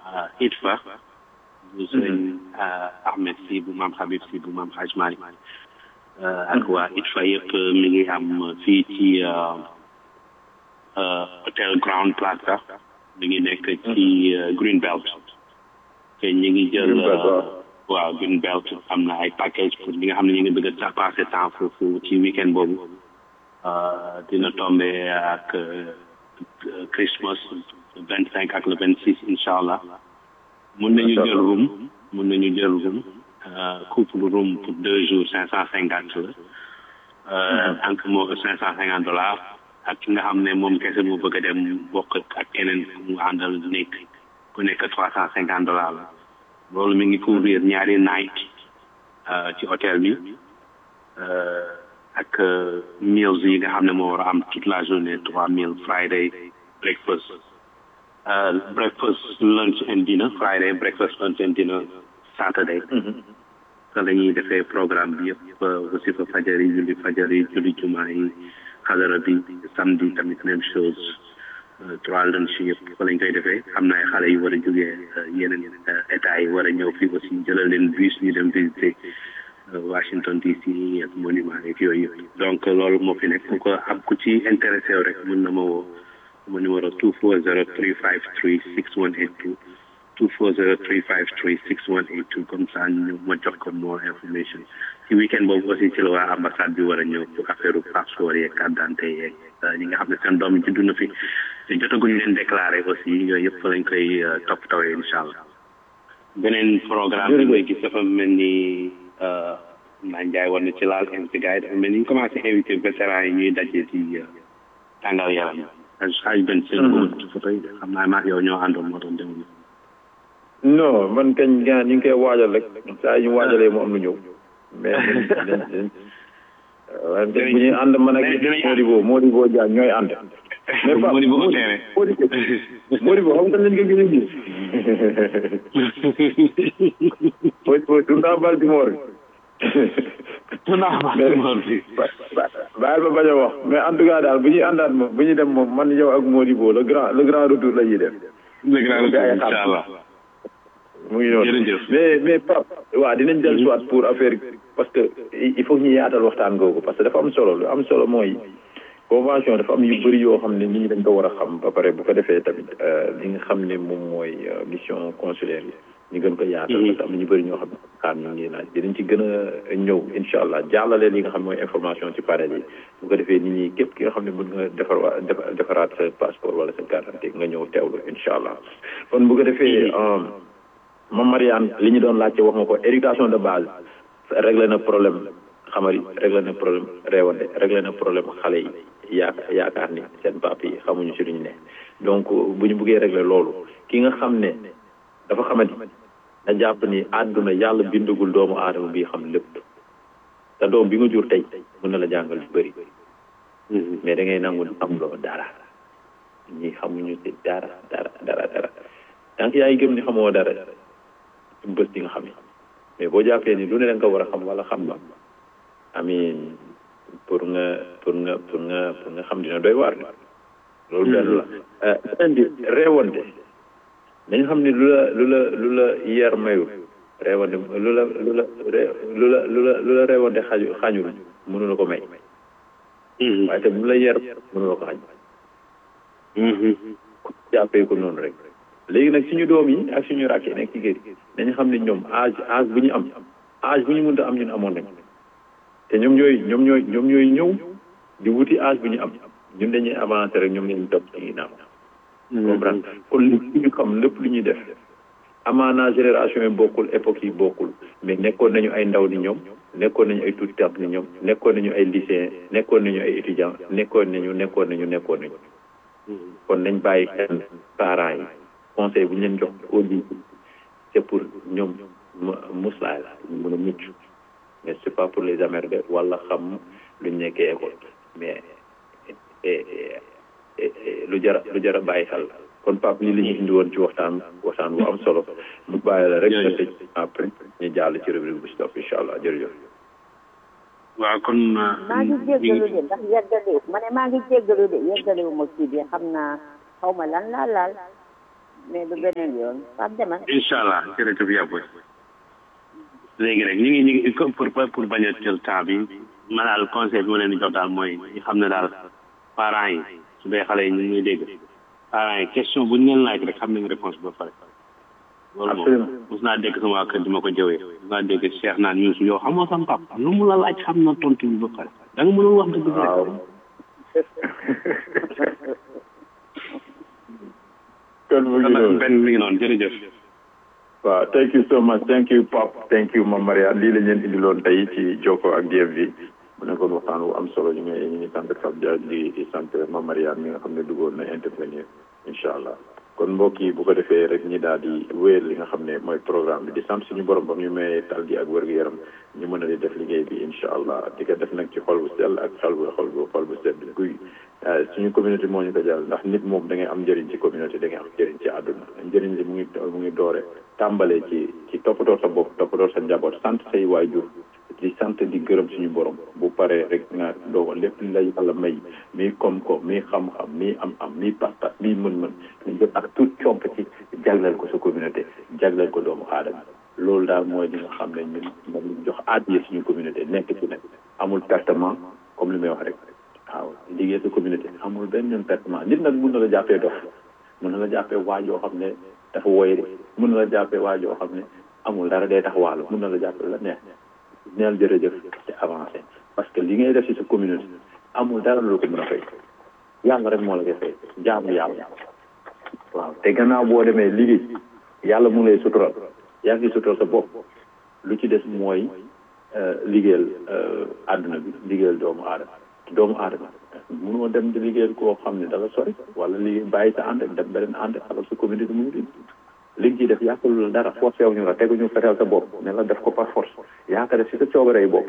ITFA bu sëriñ Ahmed si bu maam Habib si bu maam Haj Malik ak waa ITFA yëpp mi ngi am fii ci hôtel Ground Plaza mi ngi nekk ci Green Belt te ñu ngi jël waaw Green Belt am na ay package pour ñi nga xam ne ñu ngi bëgg a passer temps foofu ci weekend boobu dina tombé ak Christmas vingt cinq ak le vingt six incha allah mun nañu jël room mun nañu jël room couple room pour deux jours cinq cent cinquante la tant que moo cinq cent cinquante dollars ak ki nga xam ne moom kese mu bëgg a dem bokk ak keneen mu àndal nekk ku nekk trois cent cinquante dollars la loolu mi ngi couvrir ñaari night ci hôtel bi ak meals yi nga xam ne moo war a am toute la journée trois meals Friday breakfast breakfast lunch and dinner Friday breakfast lunch and dinner Saturday te la ñuy defee programme bi yëpp aussi fa fajar yi julli fajar yi julli jumaa yi xadara bi samedi tamit même chose trois lunch yëpp fa lañ koy defee xam naa xale yi war a jógee yeneen état yi war a ñëw fii aussi jëlal leen bus ñu dem visiter Washington DC ak monument yeeg yooyu yëpp donc loolu moo fi nekk ku ko am ku ci intéressé rek mën na ma woo ma numéro two four zero three five three six one eight two two four zero three five three six one eight two comme ça ñu ma jox ko more information ci weekend boobu aussi ci la waa ambassade bi war a ñëw pour affaire passeport yeeg carte d'identité yeeg ñi nga xam ne seen doom yi juddu na fi te jotaguñu leen déclaré aussi yooyu yëpp lañ koy toppatawee incha allah beneen programme bi ngay gis dafa mel ni naa njaay war na ci laal invité gars yi dafa mel ni ñu commencé invité vétérans yi ñuy daje ci tàngal yaram xaaj benn seen boobu photo yi xam naa maak yow ñoo àndoon moo tax demul non man kañ gaa ñu ngi koy waajal rek saa ñu waajalee mu am lu ñëw mais waaye bu ñuy ànd man ak Modibo Modibo Dia ñooy ànd mais Pape Modibo Oteere Modibo xam nga lañ ko gën a gis Modibo tournant Baltimore tournant Baltimore bi bàyyil ba bañ a wax mais en tout cas daal bu ñuy àndaat moom bu ñuy dem moom man yow ak Modibo le grand le grand retour la ñuy def le grand retour incha allah mu ngi noonu mais mais Pape waaw dinañ del soit pour affaire parce que il faut ñu yaatal waxtaan googu parce que dafa am solo lu am solo mooy convention dafa am yu bëri yoo xam ne nit ñi dañ ko war a xam ba pare bu ko defee tamit li nga xam ne moom mooy mission consulaire yi ñu gën ko yaatal parce que am na ñu bëri ñoo xam ne xaar ñu ngi laaj dinañ ci gën a ñëw incha allah jàllale li nga xam mooy information ci panel yi bu ko defee nit ñi képp ki nga xam ne mën nga defar waa defaraat sa passeport wala sa carte d'identité nga ñëw teewlu incha allah kon bu ko defee Mame Mariane li ñu doon laajte wax nga ko éducation de base réglé na problème xamari réglé na problème réewande réglé na problème xale yi yaaka yaakaar ni seen papa yi xamuñu si lu ñu ne donc bu ñu buggee réglé loolu ki nga xam ne dafa xamadi na jàpp ni àdduna yàlla bindagul doomu aadama bi xam lépp te doom bi nga jur tey mën na la jàngal lu bëri mais da ngay nangu am loo dara ñi xamuñu si dara dara dara dara tant que yaa ngi gëm ni xamoo dara bés di nga xam ni mais boo jàppee ni lu ne da nga ko war a xam wala xam ba amin pour nga pour nga pour nga pour nga xam dina doy waar loolu benn la beneen bi réewante dañu xam ni lu la lu la lu la yar mayul réewante lu la lu la lu la lu la lu la réewante xaju xañul mënu la ko may waaye te bu la yar mënu la ko xañ jàppee ko noonu rek léegi nag suñu doom yi ak suñu rakk yi nekk ci kër yi dañu xam ne ñoom âge âge bu ñu am âge bu ñu mënta am ñun amoon nañ te ñoom ñooy ñoom ñooy ñoom ñooy ñëw di wuti âge bu ñu am ñun dañuy avancer rek ñoom lañu topp ci ginnaaw comprendre kon li ñu xam lépp lu ñuy def amaana génération yi bokkul époque yi bokkul mais nekkoon nañu ay ndaw ni ñoom nekkoon nañu ay tuuti tàpp ni ñoom nekkoon nañu ay lycéen nekkoon nañu ay étudiants nekkoon nañu nekkoon nañu nekkoon nañu kon nañ bàyyi xel parents yi conseil bu ñu leen jox au début c'est pour ñoom muslaay la mën a mucc mais c'est pas pour les emmerder wala xam lu ñu nekkee école mais lu jara lu jara bàyyi xel kon Pape lii la ñu indi woon ci waxtaan waxtaan bu am solo mu bàyyi la rek nga tëj après ñu jàll ci rubrique bu si topp incha allah jërëjëf waaw kon maa ngi jéggalu de ndax yeggalewu ma ne maa ngi jéggalu de yeggalewu ma kii bi xam naa xaw ma lan laa laal mais du beneen yoon Pape demal incha allah jërëjëf yàbboy léegi rek ñu ngi ñu ngi pour pour bañ a jël temps bi ma daal conseil bi ma leen di jox daal mooy ñu xam ne daal parents yi su dee xale yi ñu ngi ñuy dégg parents yi question bu ñu leen laaj rek xam nañ réponse ba pare loolu moom mos naa dégg sama waa kër di ma ko jëwee mos naa dégg Cheikh naan Youssou yow xamoo sama papa lu mu la laaj xam na tontu bi ba pare da nga mënul wax dëgg bi rek kon mu ngi noonu benn mi ngi noonu jërëjëf waaw thank you so much thank you Pap thank you Mame Mariane lii la leen indiloon tey ci Jokko ak DMV mu nekkoon waxtaan wu am solo ñu ngi ñu ngi sant Fab Dia di di sant Mame Mariane mi nga xam ne duggoon na intervenir incha allah kon mbokk yi bu ko defee rek ñi daal di wéyal li nga xam ne mooy programme bi di sant suñu borom ba ñu mayee tal gi ak wér-gu-yaram ñu mën a di def liggéey bi incha allah di ko def nag ci xol bu sell ak xel bu xol bu xol bu sedd guy suñu communauté moo ñu ko jàll ndax nit moom da ngay am njëriñ ci communauté da ngay am njëriñ ci àdduna njëriñ li mu ngi mu ngi doore tàmbalee ci ci toppatoo sa bopp toppatoo sa njaboot sant say waajur di sant di gërëm suñu borom bu paree rek nga doo lépp li la yàlla may mii koom-koom mii xam-xam mii am-am mii pas-pas mii mën-mën ñu jot ak tout comp ci jagleel ko sa communauté jagleel ko doomu aadama loolu daal mooy li nga xam ne ñun moom ñu jox aadiye suñu communauté nekk ci nag amul pertement comme li may wax rek waaw liggéey sa communauté amul benn yoon pertement nit nag mun na la jàppee dof mun na la jàppee waajoo xam ne dafa woy de mun na la jàppee waajoo xam ne amul dara day tax wàllu mun na la jàppee la neex neel jërëjëf ci avancé parce que li ngay def ci sa communauté amul dara lu ko mën a fay yàlla rek moo la koy fay jaamu yàlla waaw te gannaaw boo demee liggéey yàlla mu lay sutural yaa ngi sutural sa bopp lu ci des mooy liggéeyal àdduna bi liggéeyal doomu aadama doomu aadama mënoo dem di liggéeyal koo xam ne dala sori wala liggéey bàyyi sa ànd dem beneen ànd alors sa communauté mu ngi li nga ciy def yàqalu la dara forcé wu ñu la teguñu fexeel sa bopp ne la def ko par force yaa ko def si sa coobaree bopp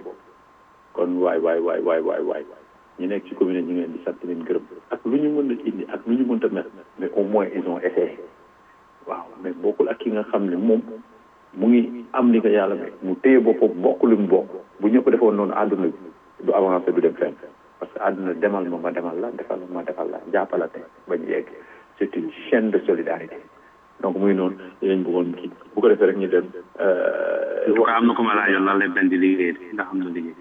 kon waay waay waay waay waay waay ñu nekk ci commune ñu ngi leen di sant leen gërëm ak lu ñu mën a indi ak lu ñu mënta mel mais au moins ils ont essayé waaw mais bokkul ak ki nga xam ne moom mu ngi am li ko yàlla may mu téye boppam bokk lu mu bokk bu ñëpp defoon noonu àdduna bi du avancé du dem fenn parce que àdduna demal ma ma demal la defal ma defal la jàppalate ba ñu yegg c'est une chaîne de solidarité donc muy noonu dinañ bëggoon kii bu ko defee rek ñu dem. en tout cas am na ko ma laajoon lan lay benn di liggéey ndax am na liggéey.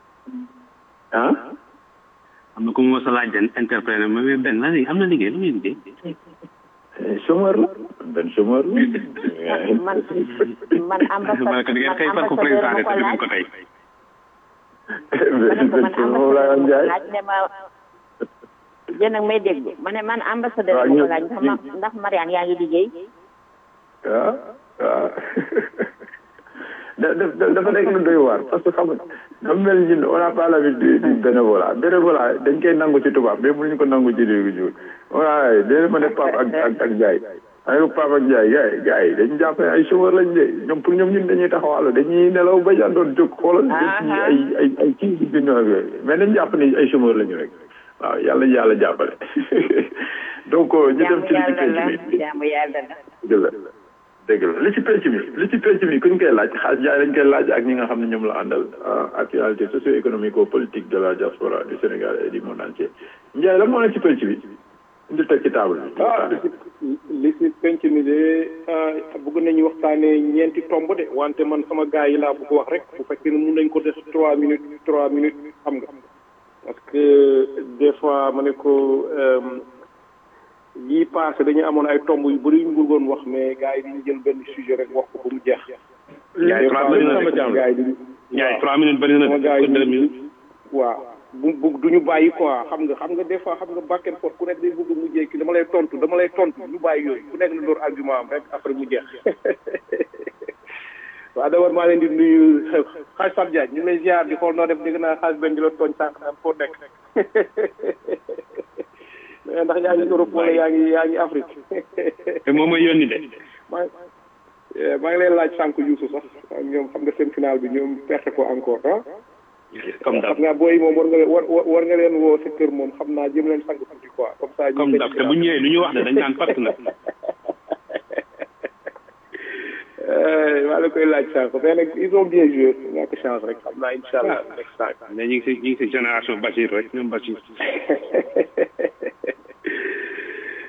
ah. am na ko ma sa laaj den interpréter ma mais benn lan am na liggéey lu muy liggéey. chômeur la benn chômeur la. man man ambassadeur man ngeen xëy far ko président de tribune ko tey. benn chômeur la Ndiaye. laaj ne ma yéen ak may dégg ma ne man ambassadeur ma ko laaj ndax ndax Mariane yaa ngi liggéey. waaw waaw da da dafa nekk lu doy waar parce que xam nga dafa mel ni ñun on n'a pas l'habitude du bénévolat bénévolat dañ koy nangu ci tubaab mais mënuñu ko nangu ci réew mi waaye déedéet ma ne Pape ak ak ak Ndiaye ma ne ko Pape ak Ndiaye gars yi gars yi dañu jàpp ne ay chômeur lañ de ñoom pour ñoom ñun dañuy taxawaalu dañuy nelaw ba doon jóg xoolal. dañuy ay ay ay kii bi ñu mais dañ jàpp ne ay chômeur lañu rek. waaw yàlla yàlla jàppale donc ñu dem ci li ci penc mi jaamu yàlla la dëgg la dëgg la li ci penc mi li ci penc mi kuñ koy laaj xaaj jaay lañ koy laaj ak ñi nga xam ne ñoom la àndal actualité socio-économique politique de la diaspora du Sénégal et du monde entier Ndiaye la moo nekk ci penc bi indi teg ci table bi ah li ci penc mi de bëgg nañu waxtaanee ñeenti tomb de wante man sama gars yi laa bëgg wax rek bu fekkee ne mun nañ ko def trois minutes trois minutes xam nga parce que des fois ma ne ko yii passé dañu amoon ay tomb yu bëri yu ñu bëggoon wax mais gars yi dañu jël benn sujet rek wax ko ba mu jeex. Ndiaye trois minutes sama jàmm gars yi dañu. Ndiaye trois minutes bëri na sama gars yi deux minutes. waaw bu bu du ñu bàyyi quoi xam nga xam nga des fois xam nga back and forth ku nekk day bëgg mu mujjee ki dama lay tontu dama lay tontu ñu bàyyi yooyu ku nekk na door argument am rek après mu jeex. waaw d'abord maa leen di nuyu xaaj Fap Diagne ñu ngi lay ziar di xool noo def dégg naa xaaj benn di la tooñ sànq naan foo nekk ndax yaa ngi Europe wala yaa ngi yaa ngi Afrique. te moom mooy yónni de. maa maa ngi leen laaj sànq Youssou sax ñoom xam nga seen final bi ñoom perte ko encore ah. comme xam naa booy moom war nga leen war war nga leen woo sa kër moom xam naa jëm leen sang tuuti quoi comme ça. comme daf te bu ñëwee lu ñu wax de dañ naan patt na. maa la koy laaj sànq mais nag ils ont bien joué ñàkk chance rek xam naa incha allah next time. mais ñu ngi si ñu ngi si génération Bachir rek ñoom Bachir.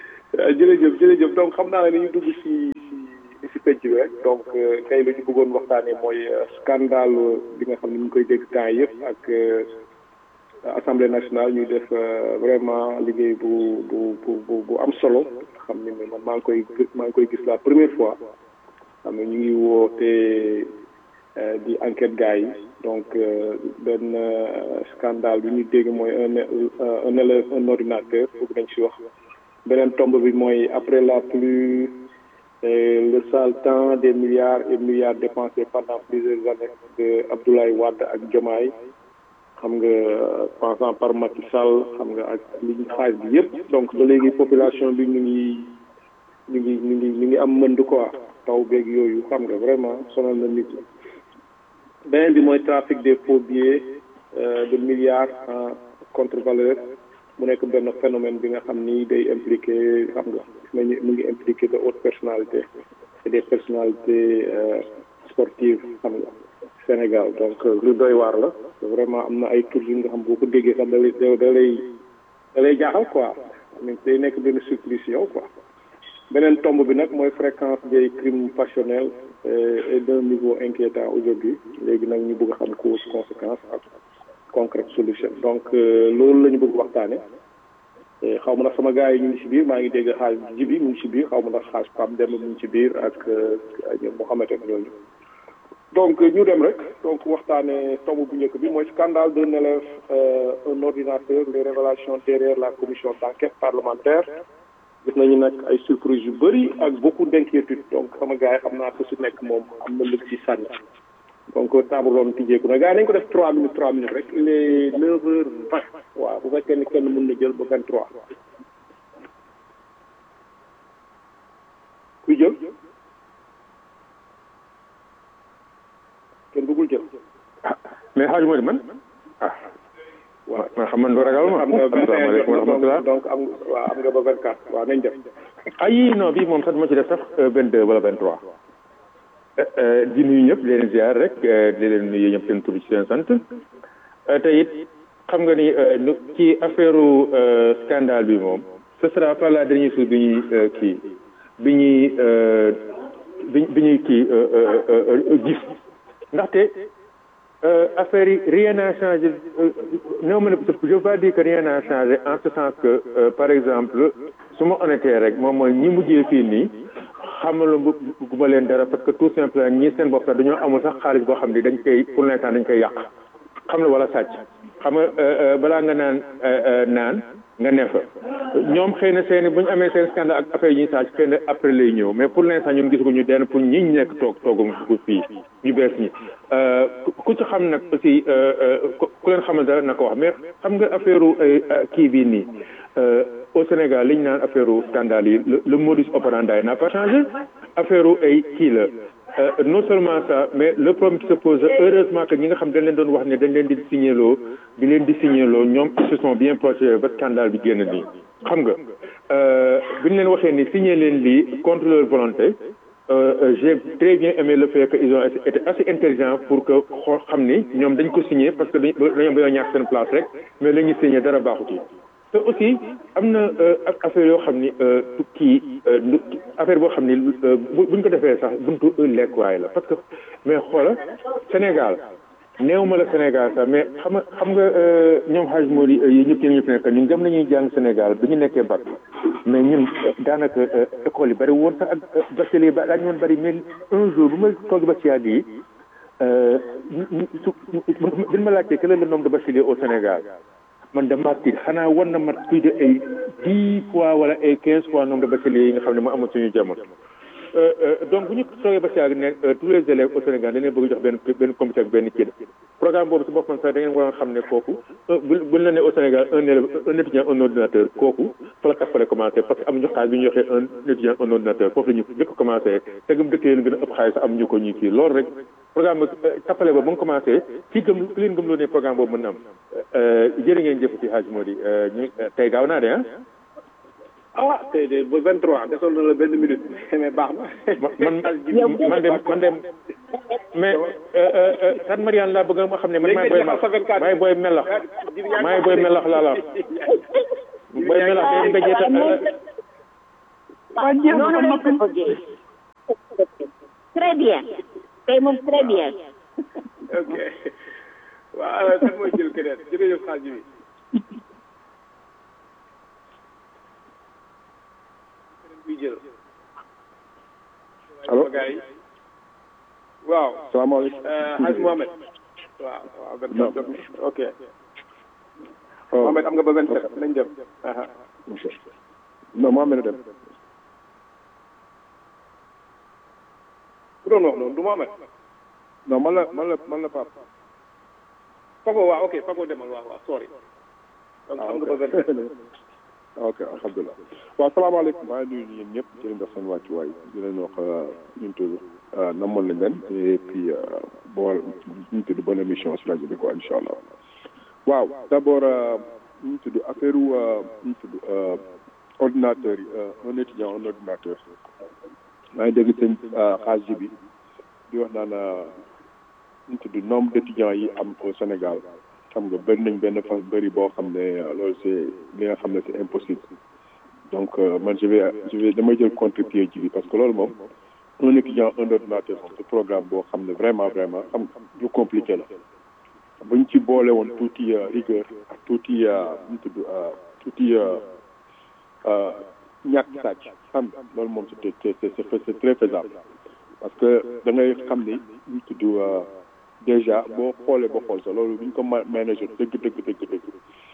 jërëjëf jërëjëf donc xam naa ne ni ñu dugg si si si penc bi rek donc tey la ñu bëggoon waxtaanee mooy scandale bi nga xam ne ñu ngi koy dégg temps yëpp ak assemblée nationale ñuy def vraiment liggéey bu bu bu bu am solo xam ne man maa ngi koy maa ngi koy gis la première fois xam ne ñu ngi woote di enquête gars yi donc benn scandale bi ñu dégg mooy un un élève un ordinateur bëgg nañ si wax beneen tombe bi mooy après la pluie le sale temps des milliards et milliards dépensés pendant plusieurs années de Abdoulaye Wade ak Diomaye xam nga passant par Macky Sall xam nga ak li ñu xaaj bi yëpp donc ba léegi population bi ñu ngi ñu ngi ñu ngi ñu ngi am mënd quoi taw beeg yooyu xam nga vraiment sonal na nit ñi beneen bi mooy trafic des faux billets de milliards en contre-valeur mu nekk benn phénomène bi nga xam ni day impliqué xam nga nañu mu ngi impliqué de hautes personnalités et des personnalités sportives xam nga Sénégal donc lu doy waar la vraiment am na ay tur yu nga xam boo ko déggee sax da lay da lay da lay jaaxal quoi mais day nekk benn surprise yow quoi beneen tomb bi nag mooy fréquence des crimes passionnels et d'un niveau inquiétant aujourd'hui léegi nag ñu bëgg a xam cause conséquence ak concrète solution donc loolu la ñu bëgg waxtaane xaw ma ndax sama gars yi ñu ngi ci biir maa ngi dégg xaaj jibi mu ngi ci biir xaw ma ndax xaaj Pam Demba mu ngi ci biir ak ñoom Mouhamed ak ñooñu donc ñu dem rek donc waxtaane tomb bu njëkk bi mooy scandale d'un élève un ordinateur les révélations derrière la commission d'enquête parlementaire gis nañu nag ay surprise yu bëri ak beaucoup d'inquiétude donc sama gars yi xam naa ko si nekk moom am na lu ci sànni donc table ronde tijjeeku na gars yi nañ ko def trois minutes trois minutes rek il est neuf heures vingt waaw bu fekkee ni kenn mën na jël ba vingt trois kuy jël kenn bëggul jël mais xaaj moo di man ah waaw man xam man doo ragal ma am nga asalaamaaleykum wa rahmatulah donc am waaw am nga ba vingt quatre waaw nañ def ah yii non bii moom sax dama ci def sax vingt deux wala vingt trois di nuyu ñëpp di leen ziar rek di leen nuyu ñëpp seen tur ci seen sant te it xam nga ni ci affaire scandale bi moom ce sera pas la dernière chose bi ñuy kii bi ñuy bi bi ñuy kii gis ndaxte affaire yi rien n'a changé non ma ne je veux pas dire que rien n'a changé en ce sens que par exemple su ma honnêteté rek moom mooy ñi mujjee fii nii xamalu guma leen dara parce que tout simplement ñii seen bopp sax dañoo amul sax xaalis boo xam ne dañ koy pour l'instant dañ koy yàq xam la wala sàcc xam nga balaa nga naan naan nga ne fa ñoom xëy na seen bu ñu amee seen scandale ak affaire yi ñuy sàcc xëy na après lay ñëw mais pour l'instant ñun gisaguñu den pour ñi ñu nekk toog toogum fii ñu bees ñi ku ci xam nag aussi ku leen xamal dara na ko wax mais xam nga affaire kii bii nii au Sénégal li ñu naan affaire scandale yi le modus operandi n'a pas changé affaire ay kii la non seulement ça mais le problème qui se pose heureusement que ñi nga xam dañ leen doon wax ne dañ leen di signaloo di leen di signaloo ñoom ils se sont bien protégés ba scandale bi génn nii xam nga bi ñu leen waxee ni signé leen lii contre leur volonté j'ai très bien aimé le fait que ils ont été assez intelligents pour que xoo xam ni ñoom dañ ko signé parce que dañ dañoo dañoo ñàkk seen place rek mais la ñuy signé dara baaxu ci te aussi am na ak affaire yoo xam ni kii affaire boo xam ni buñ ko defee sax buntu lekkuwaay la parce que mais xoola Sénégal néew ma la Sénégal sax mais xam nga xam nga ñoom xaaj moo di yi ñëpp ñëpp nekk ñun dem nañuy jàng Sénégal bi ñu nekkee bac mais ñun daanaka école yi bari woon sax ak bachelier ba daañu woon bari mais un jour bu ma toog ba ci yàgg yi su bin ma laajtee quel est le nombre de bacheliers au Sénégal man dama tiit xanaa war na mat plus de ay dix fois wala ay quinze fois nombre de bacheliers yi nga xam ne moo amoon suñu jamono donc bu ñu toogee ba si yàgg ne tous les élèves au Sénégal dañ leen bëgg jox benn benn comité ak benn kii programme boobu si boppam sax da ngeen waroon xam ne kooku bu buñ la ne au Sénégal un élève un étudiant un ordinateur kooku fa la fale commencé parce que amuñu xaalis bi ñu joxee un étudiant un ordinateur foofu la ñu njëkk commencé te gëm dëkk yéen gën a ëpp xaalis sax amuñu ko ñuy kii loolu rek programme tappale ba ba nga commencé ci gëm ki leen gëm loo ne programme boobu mën na am jërë ngeen jëf ci Hadj Mody ñu tey gaaw naa de ah ah tey de ba 23 desoon na la benn minute mais baax na. man man de man de mais Tan Mariane laa bëgg ma xam ne man maay booy melax maay booy melax maay booy melax laa la booy melax day mbéjee ta noonu lañ ko bëggee très bien tey moom très bien ok waaw kan mooy jël keneen jërëjëf xaaj bi bi jël allo gars yi waaw salaamaaleykum Hadj Mohamed waaw waaw vingt Non. sept ok oh Mohamed am nga ba vingt sept nañ dem aha ok non moo mel ne dem ku doon wax noonu du Mohamed non man la man la man la Pape Fago waaw ok Fago demal waaw waaw sorry donc am nga ba vingt sept ok alhamdulilah waaw salaamaaleykum maa ngi nuyu yéen ñëpp di leen def seen wàccuwaay di leen wax ñu ngi tudd namoon nañ leen et puis bon ñu ngi tudd bonne émission si rajo bi quoi incha allah waaw d' abord ñu ngi tudd affaire u ñu ngi tudd ordinateur yi un étudiant un ordinateur maa ngi dégg seen xaaj ji bi di wax naan ñu ngi tudd nombre d' étudiants yi am au Sénégal xam nga bëri nañ benn fa bëri boo xam ne loolu c' est li nga xam ne c' est impossible donc man je vais je vais damay jël contre-pied ji bi parce que loolu moom un étudiant un ordinateur moom c'est programme boo xam ne vraiment vraiment xam lu compliqué la buñ ci boole woon tuuti rigueur ak tuuti ñu tudd tuuti ñàkk sàcc xam nga loolu moom c'est c'est c'est c'est très faisable parce que da ngay xam ni ñu tudd déjà boo xoolee ba xool sax loolu bu ñu ko manager dëgg dëgg dëgg dëgg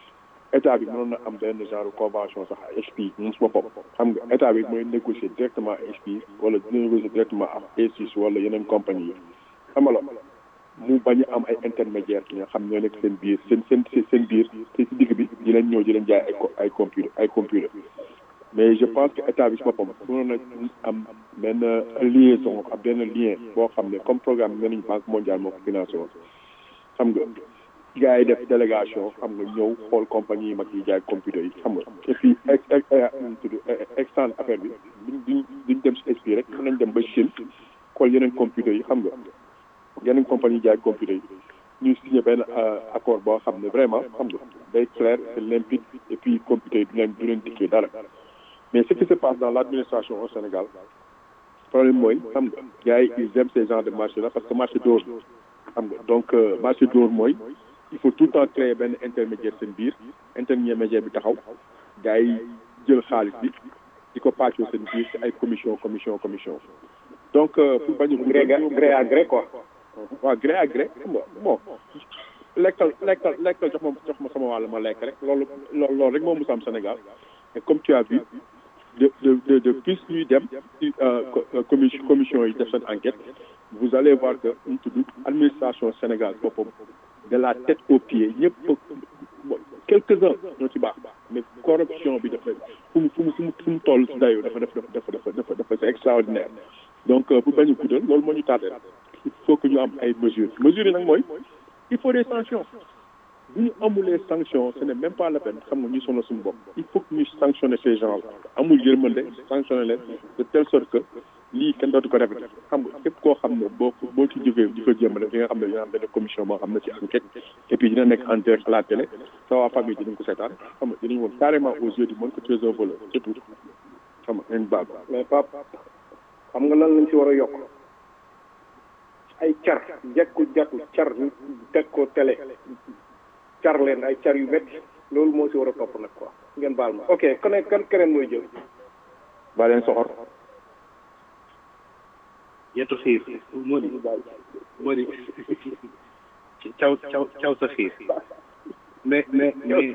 état bi mënoon na am benn genre convention sax HP moom su boppam xam nga état bi mooy négocier directement HP wala dina négocier directement ak A6 wala yeneen compagnie yi xam nga mu bañ a am ay intermédiaire yi nga xam ñoo nekk seen biir seen seen seen biir te si digg bi di leen ñëw di leen jaay ay ay computer ay computer mais je pense que état bi si boppam mënoon na am benn liaison ak benn lien boo xam ne comme programme bi nañu banque mondiale moo ko financé woon xam nga gars yi def délégation xam nga ñëw xool compagnie yi mag yi jaay computer yi xam nga et puis ex ex tudd extendre affaire bi duñ duñ dem si esprit rek mën nañ dem ba Chine xool yeneen computer yi xam nga yeneen compagnie yi jaay computer yi ñu signé benn accord boo xam ne vraiment xam nga day clair c'est limpide et puis computer yi du leen du leen dikkee dara mais ce qui se passe dans l'administration au Sénégal problème mooy xam nga gars yi ils aiment ces genres de marché là parce que marché d'or xam nga donc marché d'or mooy il faut tout le temps créer benn intermédiaire seen biir intermédiaire bi taxaw gars yi jël xaalis bi di ko pàccoo seen biir ci ay commission commission commission donc pour bañ gré gré à gré quoi waaw gré à gré xam nga bon lekkal lekkal lekkal jox ma jox ma sama wàll ma lekk rek loolu loolu loolu rek moo mus am Sénégal et comme tu as vu de de de de plus ñuy dem ci commission commission yi def seen enquête vous allez voir que ñu tudd administration Sénégal boppam de la tête aux pieds ñëpp quelques-uns ñoo ci baax mais corruption bi dafa fu mu fu mu fu mu fu mu toll si dayoo dafa dafa dafa dafa dafa dafa c'est extraordinaire donc pour bañ a guddal loolu moo ñu tardé il faut que ñu am ay mesures mesures yi nag mooy il faut des sanctions bu ñu amulee sanctions ce n'est même pas la peine xam nga ñu sonal suñu bopp il faut que ñu sanctionner ces gens là amul yërmande sanctionner leen de telle sorte que lii kenn dootu ko répété xam nga képp koo xam ne boo boo ci jógee di ko jéem a def di nga xam ne dina am benn commission boo xam ne ci enquête et puis dina nekk en direct à la télé sa waa famille dinañ ko seetaan xam nga dinañ woon carrément aux yeux du monde que tu es un voleur c'est tout xam nga nañ baal mais Pape xam nga lan lañ ci war a yokk ay car jekku jekku car ñu teg ko télé car leen ay car yu métti loolu moo si war a topp nag quoi ngeen baal ma ok kon kan keneen mooy jël ba leen soxor yetu xiif moo di moo di caw caw caw sa xiif mais mais mais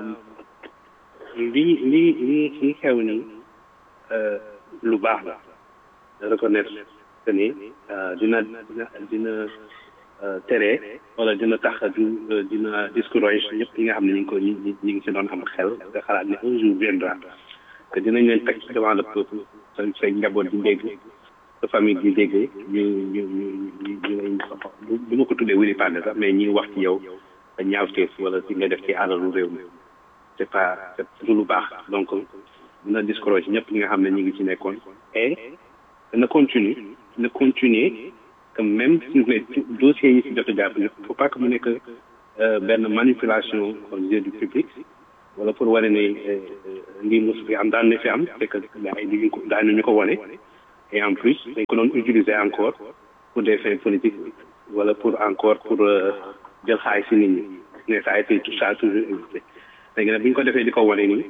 lii lii lii lii xew nii lu baax la reconnaître que ni dina dina dina tere wala dina tax du dina discourage ñëpp ñi nga xam ne ñu ngi ko ñi ñi ngi si doon am xel nga xalaat ne un jour viendra que dinañ leen teg devant le peuple sa say njaboot di dégg sa famille di dégg ñu ñu ñu ñu ñu du ma ko tuddee wili pande sax mais ñi wax ci yow ñaawteef wala si nga def ci alalu réew mi c'est pas c'est lu baax donc dina discourage ñëpp ñi nga xam ne ñu ngi ci nekkoon et na continue na continuer que même si les dossiers yi si jot a jàpp ne faut pas que mu nekk benn manipulation aux yeux du public wala pour wane ne lii mos fi am daan na fi am c'est que gars yi ñu ko daan nañu ko wane et en plus dañ ko doon utiliser encore pour des fins politiques wala pour encore pour jël xaalis si nit ñi mais ça a été tout ça toujours existé léegi nag bu ñu ko defee di ko wane nii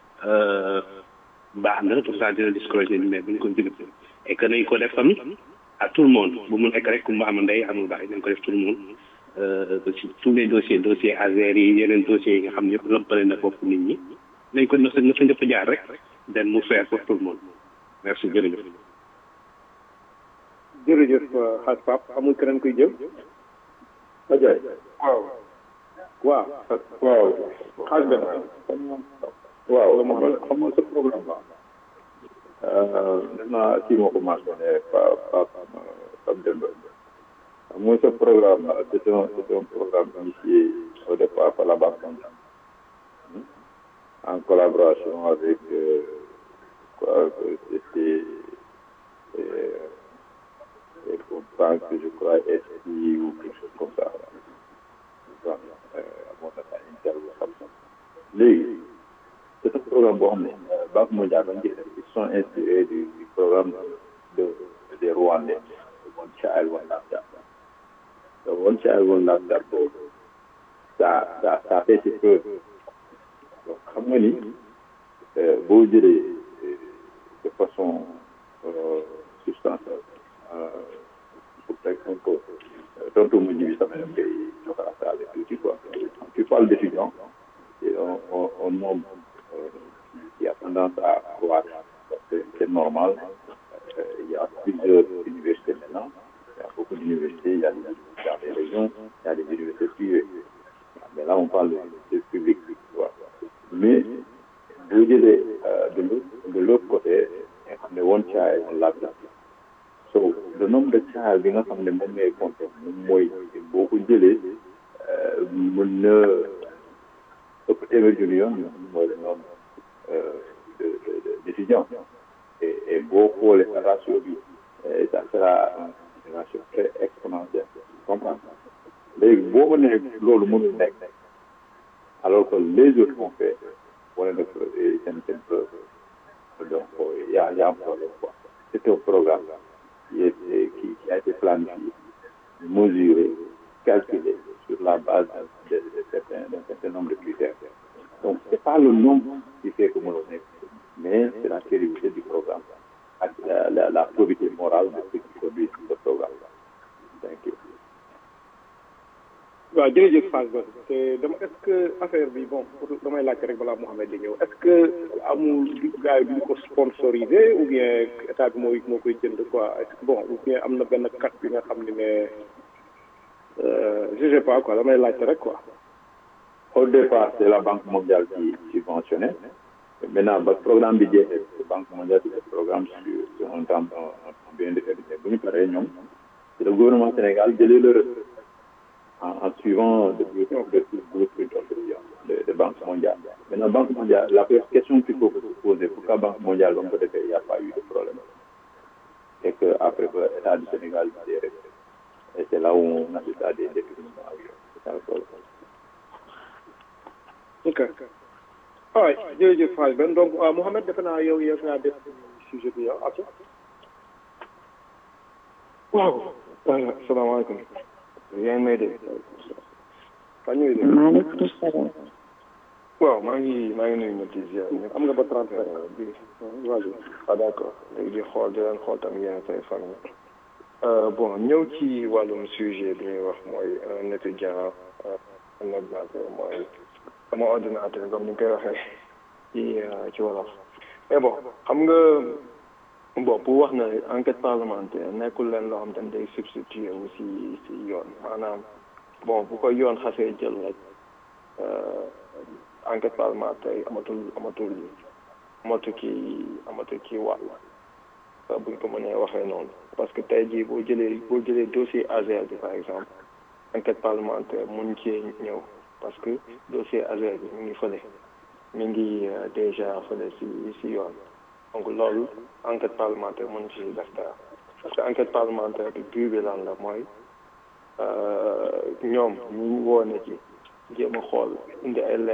baax na tout ça dina discourager mais bu ñu ko jël et que nañ ko def tamit à tout le monde bu mu nekk rek ku mu am ndey amul baax nañ ko def tout le monde ci tous les dossiers dossiers ASER yi yeneen dossiers yi nga xam ne yëpp lëppale na bopp nit ñi nañ ko na sa na sa njëpp jaar rek den mu faire pour tout le monde merci jërëjëf jërëjëf xaaj pap amul keneen kuy jël Ajaay waaw waaw waaw xaaj benn waaw xam nga xam nga sa programme la def naa kii moo ko mentionné pa pa Pape Demba mooy ce programme là c'est un c'est un programme initié au départ par la Banque mondiale en collaboration avec euh, quoi c'était et pour banque je crois SI ou quelque chose comme ça donc amoon na ay interview xam sax léegi c'est un programme boo xam ne Banque mondiale dañ ils sont inspirés du, du programme de des Rwandais One Child One Laptop le One Child One Laptop boobu ça ça ça fait ses preuves donc xam nga ni boo jëlee de façon substantielle pour teg un peu tontu mu ji bi sama dem koy joxalaataale tuuti quoi tu parles d'étudiants c'est un, un, un nombre qui a tendance à croître parce que c'est normal euh, il y a plusieurs universités maintenant il y a beaucoup d'universités il y a des, il y a des régions il y a des universités privées mais là on parle de public quoi mais boo jëlee de l'autre de l'autre côté nga xam ne one child on laptop so le nombre de child bi nga xam ne moom ngay compter moom mooy boo ko jëlee mën na ëpp téeméer junni yoon mooy le nombre de d'étudiants et et boo xoolee ratio bi ça sera un ratio très exponentiel comprendre léegi boo ko nee loolu mënul nekk alors que les autres ont fait wane na seen seen preuve donc y a y a un problème quoi c'est un programme qui est qui qui a été planifié mesuré calculé sur la base de, de certains d'un certain nombre de critères donc c'est pas le nombre qui fait que mënul nekk mais c'est la crédibilité du programme ak la la, la probité morale de ceux qui produisent ce programme thank you waaw jërëjëf Fass Ba te dama est-ce que affaire bi bon damay laajte rek balaa Mouhamed di ñëw est-ce que amul gars yi duñ ko sponsorisé ou bien état bi mooy moo koy jënd quoi est-ce que bon ou bien am na benn kat bi nga xam ne ne je sais pas quoi damay laajte rek quoi. au départ c'est la Banque mondiale qui subventionnait maintenant ba programme bi jeexee Banque mondiale c'est le programme sur sur un temps bien déterminé bu ñu paree ñoom c'est le gouvernement Sénégal jëlee le en, en suivant le blueprint de, de Banque mondiale. Maintenant, Banque mondiale, la question qu'il faut se poser, pourquoi Banque mondiale, donc peut-être il n'y a pas eu de problème. Et qu'après, l'État du Sénégal, et c'est là où on assiste à des définitions. C'est ça le problème. ok all right jërëjëf Faye Ben donc Mouhamed defe naa yow yow ngaa def sujet bi yow ak waaw salaamaaleykum yaa ngi may dégg. maa ngi dégg. maaleykum salaam. waaw maa ngi maa ngi nuyu ñetti ziar am nga ba trente bi vas-y ah d'accord léegi di xool di leen xool tam yéen say fan bon ñëw ci wàllum sujet bi ñuy wax mooy un étudiant un ordinateur mooy sama ordinateur comme ni ñu koy waxee ci ci wolof mais bon xam nga bon pour wax na enquête parlementaire nekkul leen loo xam te ne day substituer wu si si yoon maanaam bon bu ko yoon xasee jël rek enquête parlementaire amatul amatul amatu kii amatu kii wàll buñ ko mënee waxee noonu parce que tey jii boo jëlee boo jëlee dossier ASER bi par exemple enquête parlementaire mun cee ñëw parce que dossier ASER bi mi ngi fële mi ngi déjà fële si si yoon donc loolu enquête parlementaire mën ci def dara parce que enquête parlementaire bi but bi lan la mooy ñoom ñu woone ci jéem a xool indi ay leeral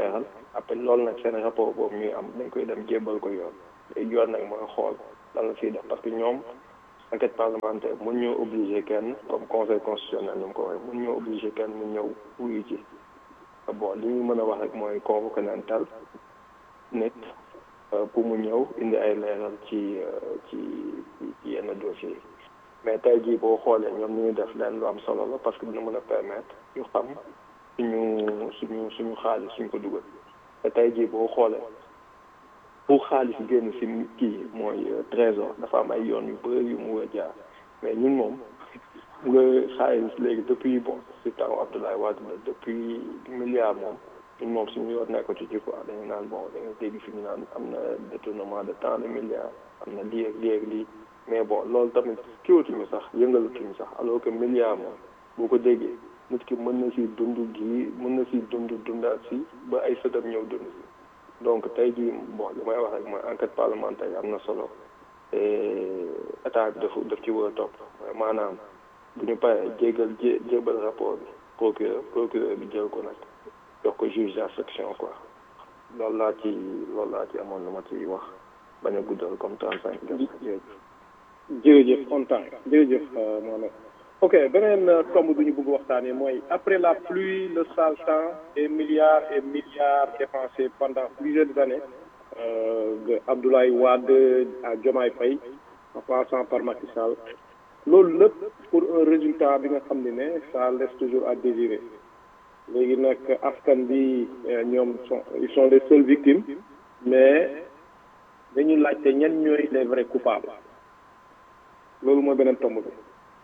après loolu nag seen rapport boobu ñuy am dañ koy dem jébbal ko yoon léegi yoon nag mooy xool lan la siy def parce que ñoom enquête parlementaire mun ñoo obligé kenn comme conseil constitutionnel ni mu ko waxee mun ñoo obligé kenn mu ñëw wuyu ci bon li ñu mën a wax rek mooy convoqué nañ tal nit pour mu ñëw indi ay leeral ci ci ci yenn dossiers yi mais tey jii boo xoolee ñoom ni ñu def leen lu am solo la parce que dina mën a permettre ñu xam suñu suñu suñu xaalis suñ ko dugal te tey jii boo xoolee pour xaalis génn si kii mooy trésor dafa am ay yoon yu bëri yu mu war a jaar mais ñun moom nga xaalis léegi depuis bon si temps Abdoulaye Wade la depuis milliard moom ñun moom suñu yoon nekko ci ci quoi dañu naan bon da nga dégg fi ñu naan am na détournement de tant de milliards am na lii ak lii ak lii mais bon loolu tamit kiwatuñu sax yëngalatuñu sax alors que milliard moom boo ko déggee nit ki mën na si dund gii mën na si dund dundaat si ba ay sëtam ñëw dund si donc tey jii bon li may wax rek mooy enquête parlementaire am na solo et état bi dafa daf ci war a topp maanaam bu ñu paree jégal jé jébal rapport bi procureur procureur bi jël ko nag jox ko juge d'instruction quoi loolu laa ci loolu laa ci amoon lu ma ci wax bañ a guddal comme trente cinq jërëjëf jërëjëf kontaan jërëjëf Mohamed ok beneen tomb bu ñu bëgg waxtaanee mooy après la pluie le sale temps et milliards et milliards dépensés pendant plusieurs années euh, de Abdoulaye Wade à Diomaye Faye en passant par Macky Sall loolu lépp pour un résultat bi nga xam ne ne ça laisse toujours à désirer léegi nag askan bi ñoom sont ils sont les seules victimes mais dañuy laajte ñan ñooy les vrais coupables loolu mooy beneen tomb bi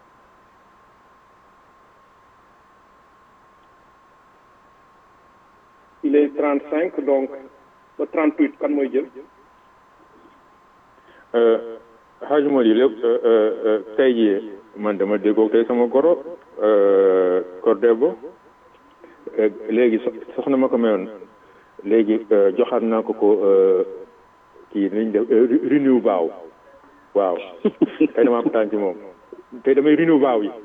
il est trente cinq donc ba trente huit kan mooy jël Hadj Mody lépp tey jii man dama déggoo tey sama goro Cordebo léegi soxna ma ko mayoon léegi joxaat naa ko ko kii nañ def renew baaw waaw tey damaa kontaan ci moom tey damay renew baaw yi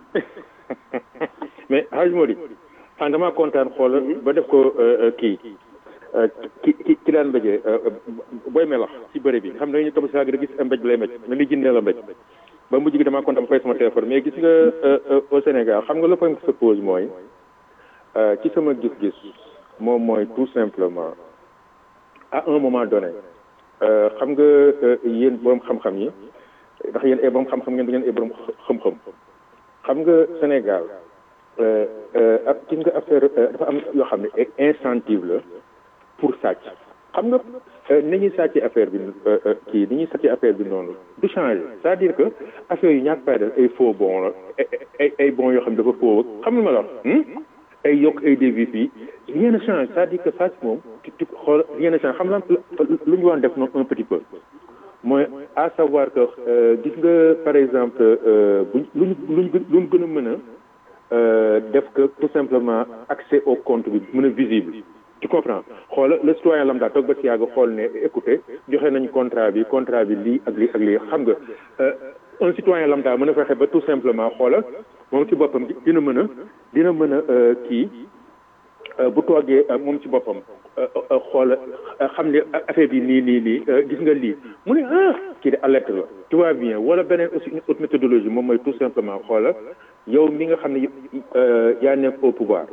mais Hadj Mody xam damaa kontaan xool ba def ko kii ki ki ki daan mbéjee booy melax ci bëri bi xam ne dañuy topp si da gis mbéj lay mbéj na li jëndee la mbéj ba mujj gi damaa kontaan ba fay sama téléphone mais gis nga au Sénégal xam nga le problème qui se pose mooy ci sama gis-gis moom mooy tout simplement à un moment donné xam nga yéen borom xam-xam yi ndax yéen ay borom xam-xam ngeen da ngeen ay borom xam-xam xam nga Sénégal ak gis nga affaire dafa am yoo xam ne incentive la pour sàcc xam nga ni ñuy sàcc affaire bi kii ni ñuy sàcc affaire bi noonu du changer c'est-à-dire que affaire yu ñàkk fayda ay faux bon la ay ay bon yoo xam ne dafa faux xam nga ma la wax ay yokk ay devis fii rien ne change c'est-à-dire que sàcc moom tu xool rien ne change xam nga lu ñu waan def noonu un petit peu mooy à savoir que gis nga par exemple buñ luñ luñ luñ gën a mën a def que tout simplement accès au compte bi mën a visible tu comprends xoola le citoyen lambda toog ba si yàgg xool ne écoutez joxe nañ contrat bi contrat bi lii ak lii ak lii xam nga un citoyen lambda mën a fexe ba tout simplement xoola moom ci boppam dina mën a dina mën a kii bu toogee moom ci boppam xoola xam ne affaire bi nii nii nii gis nga lii mu ne ah kii de alerte la tu vois bien wala beneen aussi une autre méthodologie moom mooy tout simplement xoola yow mi nga xam ne yaa nekk au pouvoir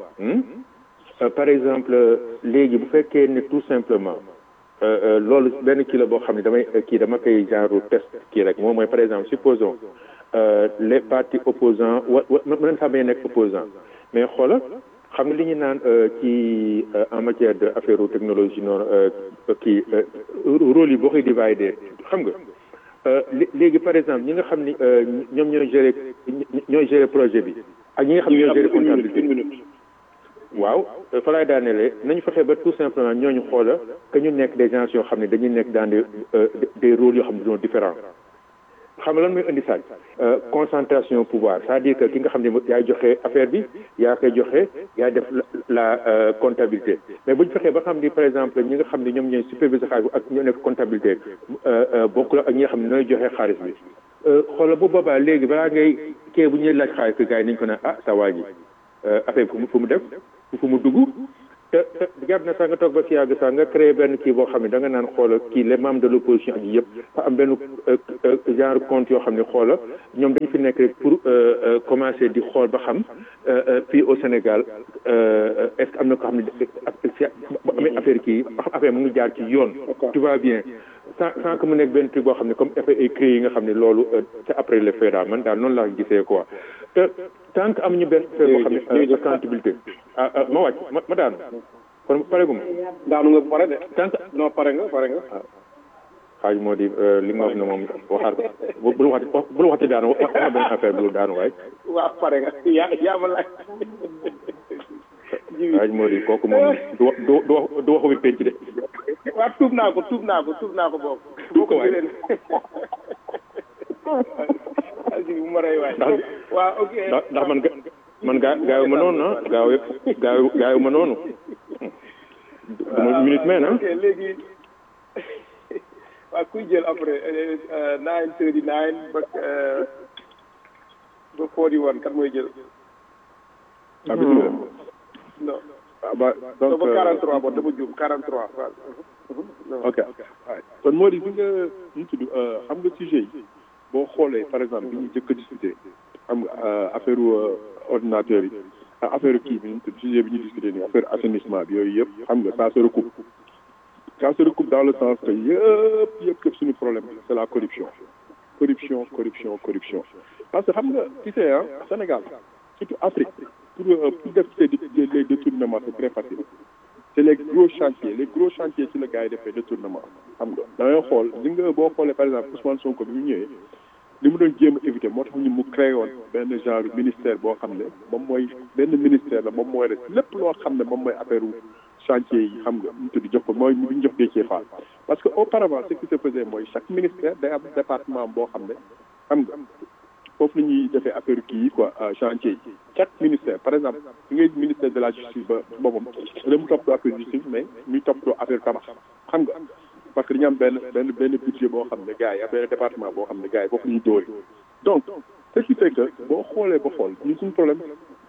par exemple léegi bu fekkee ne tout simplement loolu benn kii la boo xam ne damay kii dama koy genre test kii rek moom mooy par exemple supposons les partis opposants wa wa mën naa bañ a nekk opposant mais xoola xam nga li ñu naan ci en matière de affaire technologie noonu kii rôle yi boo koy divider xam nga léegi par exemple ñi nga xam ni ñoom ñooy gérer ñooy gérer projet bi ak ñi nga xam ne ñooy gérer comptabilité waaw fa laay daanelee nañu fexe ba tout simplement ñooñu xoola que ñu nekk des gens yoo xam ne dañuy nekk dans des des rôles yoo xam ne sont différents xam nga lan mooy indi sàcc concentration pouvoir c'est-à-dire que ki nga xam ne yaay joxe affaire bi yaa koy joxe yaa def la comptabilité mais bu ñu fexee ba xam ni par exemple ñi nga xam ne ñoom ñooy superviseur xaalis ak ñoo nekk comptabilité bokkul ak ñi nga xam ne ñooy joxe xaalis bi xoola bu boobaa léegi balaa ngay kii bu ñuy laaj xaalis que gars yi nañu ko ne ah sa waa ji affaire bi fu mu fu mu def fu mu dugg te te jàpp na sax nga toog ba si yàgg sax nga créé benn kii boo xam ne da nga naan xoola kii les membres de l' opposition ak yëpp fa am benn genre compte yoo xam ne xoola ñoom dañu fi nekk rek pour commencer di xool ba xam fii au Sénégal est ce que am na ko xam ne ba amee affaire kii ba xam affaire mu ngi jaar ci yoon tout va bien sans sans que mu nekk benn truc boo xam ne comme effet ay créé yi nga xam ne loolu c'est après le fait daal man daal noonu laa gisee quoi te tant que amuñu benn affaire boo xam ne accountabilité ah ah ma wàcc ma ma daanu kon pare gu ma. daanu nga pare de. tant que non pare nga pare nga. xaaj moo di li nga wax ne moom waxaat ko bu lu waxati bu lu waxati daanu wax benn affaire bu lu daanu waay. waaw pare nga yaa yaa ma laaj. xaaj moo di kooku moom du du du wax du waxu bi penc de. waaw tuub naa ko tuub naa ko tuub naa ko boobu. tuub ko waay bu ma rey waay. ndax waaw ok ndax ndax man ga man gaa gaayu ma noonu ah gaaw gaayu gaayu ma noonu. dama minute mais na. ok léegi waaw kuy jël après nine thirty nine ba ba forty one kat mooy jël. ah bisimilah. non. ah ba donc ba 43 bon dama juum 43 waaw. ok kon moo di bi nga ñu tudd xam nga sujet yi boo xoolee par exemple bi ñu jëkk a discuter xam nga affaire ordinateur yi ak affaire kii bi ñu tudd sujet bi ñu discuter nii affaire assainissement bi yooyu yëpp xam nga ça se recoupe ça se recoupe dans le sens que yëpp yëpp yëpp suñu problème c'est la corruption corruption corruption corruption parce que xam nga tu sais ah Sénégal surtout Afrique pour pour def les détournements c'est très facile c'est les gros chantiers les gros chantiers ci la gars yi defee détournement xam nga da ngay xool li nga boo xoolee par exemple Ousmane Sonko bi mu ñëwee li mu doon jéem a éviter moo tax ñu mu créé woon benn genre ministère boo xam ne moom mooy benn ministère la moom mooy rek lépp loo xam ne moom mooy affaire chantier yi xam nga ñu tudd jox ko mooy bi ñu jox Déthié Fall parce que auparavant ce qui se faisait mooy chaque ministère day am département boo xam ne xam nga foofu la ñuy defee affaire kii yi quoi chantier yi chaque ministère par exemple li ngay ministère de la justice ba boppam da mu toppatoo affaire justice mais muy toppatoo affaire tabax xam nga parce que dañu am benn benn benn budget boo xam ne gars yi am benn département boo xam ne gars yi foofu la ñuy dóori donc ce qui fait que boo xoolee ba xool ñun suñu problème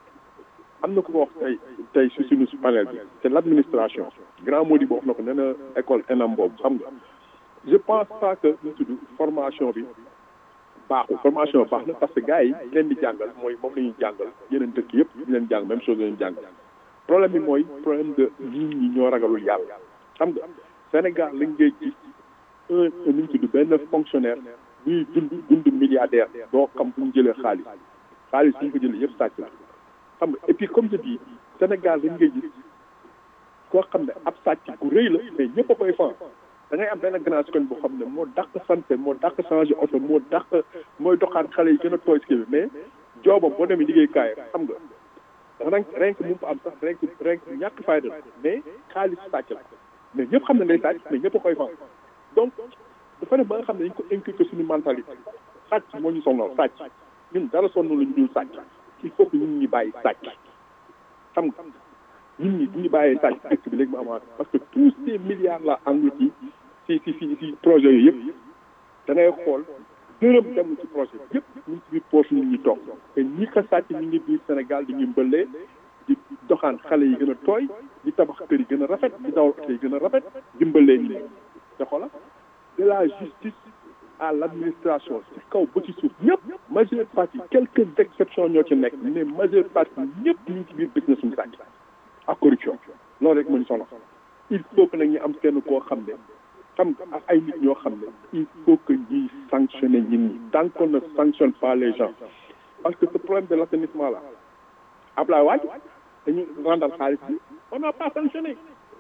am na ku ko wax tey tey si suñu panel bi c'est l'administration grand modi boo wax na ko nee na école ENAM boobu xam nga je pense pas que ñu tudd formation bi baaxul formation baax na parce que gars yi leen di jàngal mooy moom la ñuy jàngal yeneen dëkk yëpp ñu leen jàng même chose la ñuy jàng problème bi mooy problème de nit ñi ñoo ragalul yàlla xam nga Sénégal lañ ngay gis un nu ñu tudd benn fonctionnaire buy dund dund milliardaire doo xam fu ñu jëlee xaalis xaalis su ñu ko jëlee yëpp sàcc la xam nga et puis comme je dis Sénégal lañ ngay gis koo xam ne ab sàcc bu rëy la mais ñëpp a koy fan da ngay am benn grand koñ boo xam ne moo dàq santé moo dàq changé oto moo dàq mooy doxaan xale yi gën a tooy si bi mais joobam boo demee liggéeykaay xam nga ren ren mu fa am sax ren ren ñàkk fayda mais xaalis sàcc la mais ñëpp xam ne day sàcc mais ñëpp a koy fan donc dafa ne ba nga xam ne dañ ko inculquer suñu mentalité sàcc moo ñu sonal sàcc ñun dara sonn la ñu dul sàcc il faut que ñun ñi bàyyi sàcc xam nga ñun ñi bu ñu bàyyee sàcc dëkk bi léegi mu amaat parce que tous ces milliards là engloutis ci ci ci ci projet yooyu yëpp da ngay xool dërëm dem ci projet yëpp ñu ngi ci biir poche nit ñi toog te ñi ko sàcc ñu ngi biir Sénégal di ñu mbëllee di doxaan xale yi gën a tooy di tabax kër yi gën a rafet di dawal oto yi gën a rafet di mbëllee ñi te xoolal de la justice à l'administration ci kaw ba ci suuf ñëpp majeure partie quelques exceptions ñoo ci nekk mais majeure partie ñëpp ñu ngi ci biir business suñu sàcc ak corruption loolu rek moo ñu soxla il faut que nag ñu am kenn koo xam ne xam nga ak ay nit ñoo xam ne il faut que ñuy sanctionner nit ñi tant qu'on ne sanctionne pas les gens parce que ce problème de l'assainissement là Ablaye Wade dañu randal xaalis bi on n'a pas sanctionné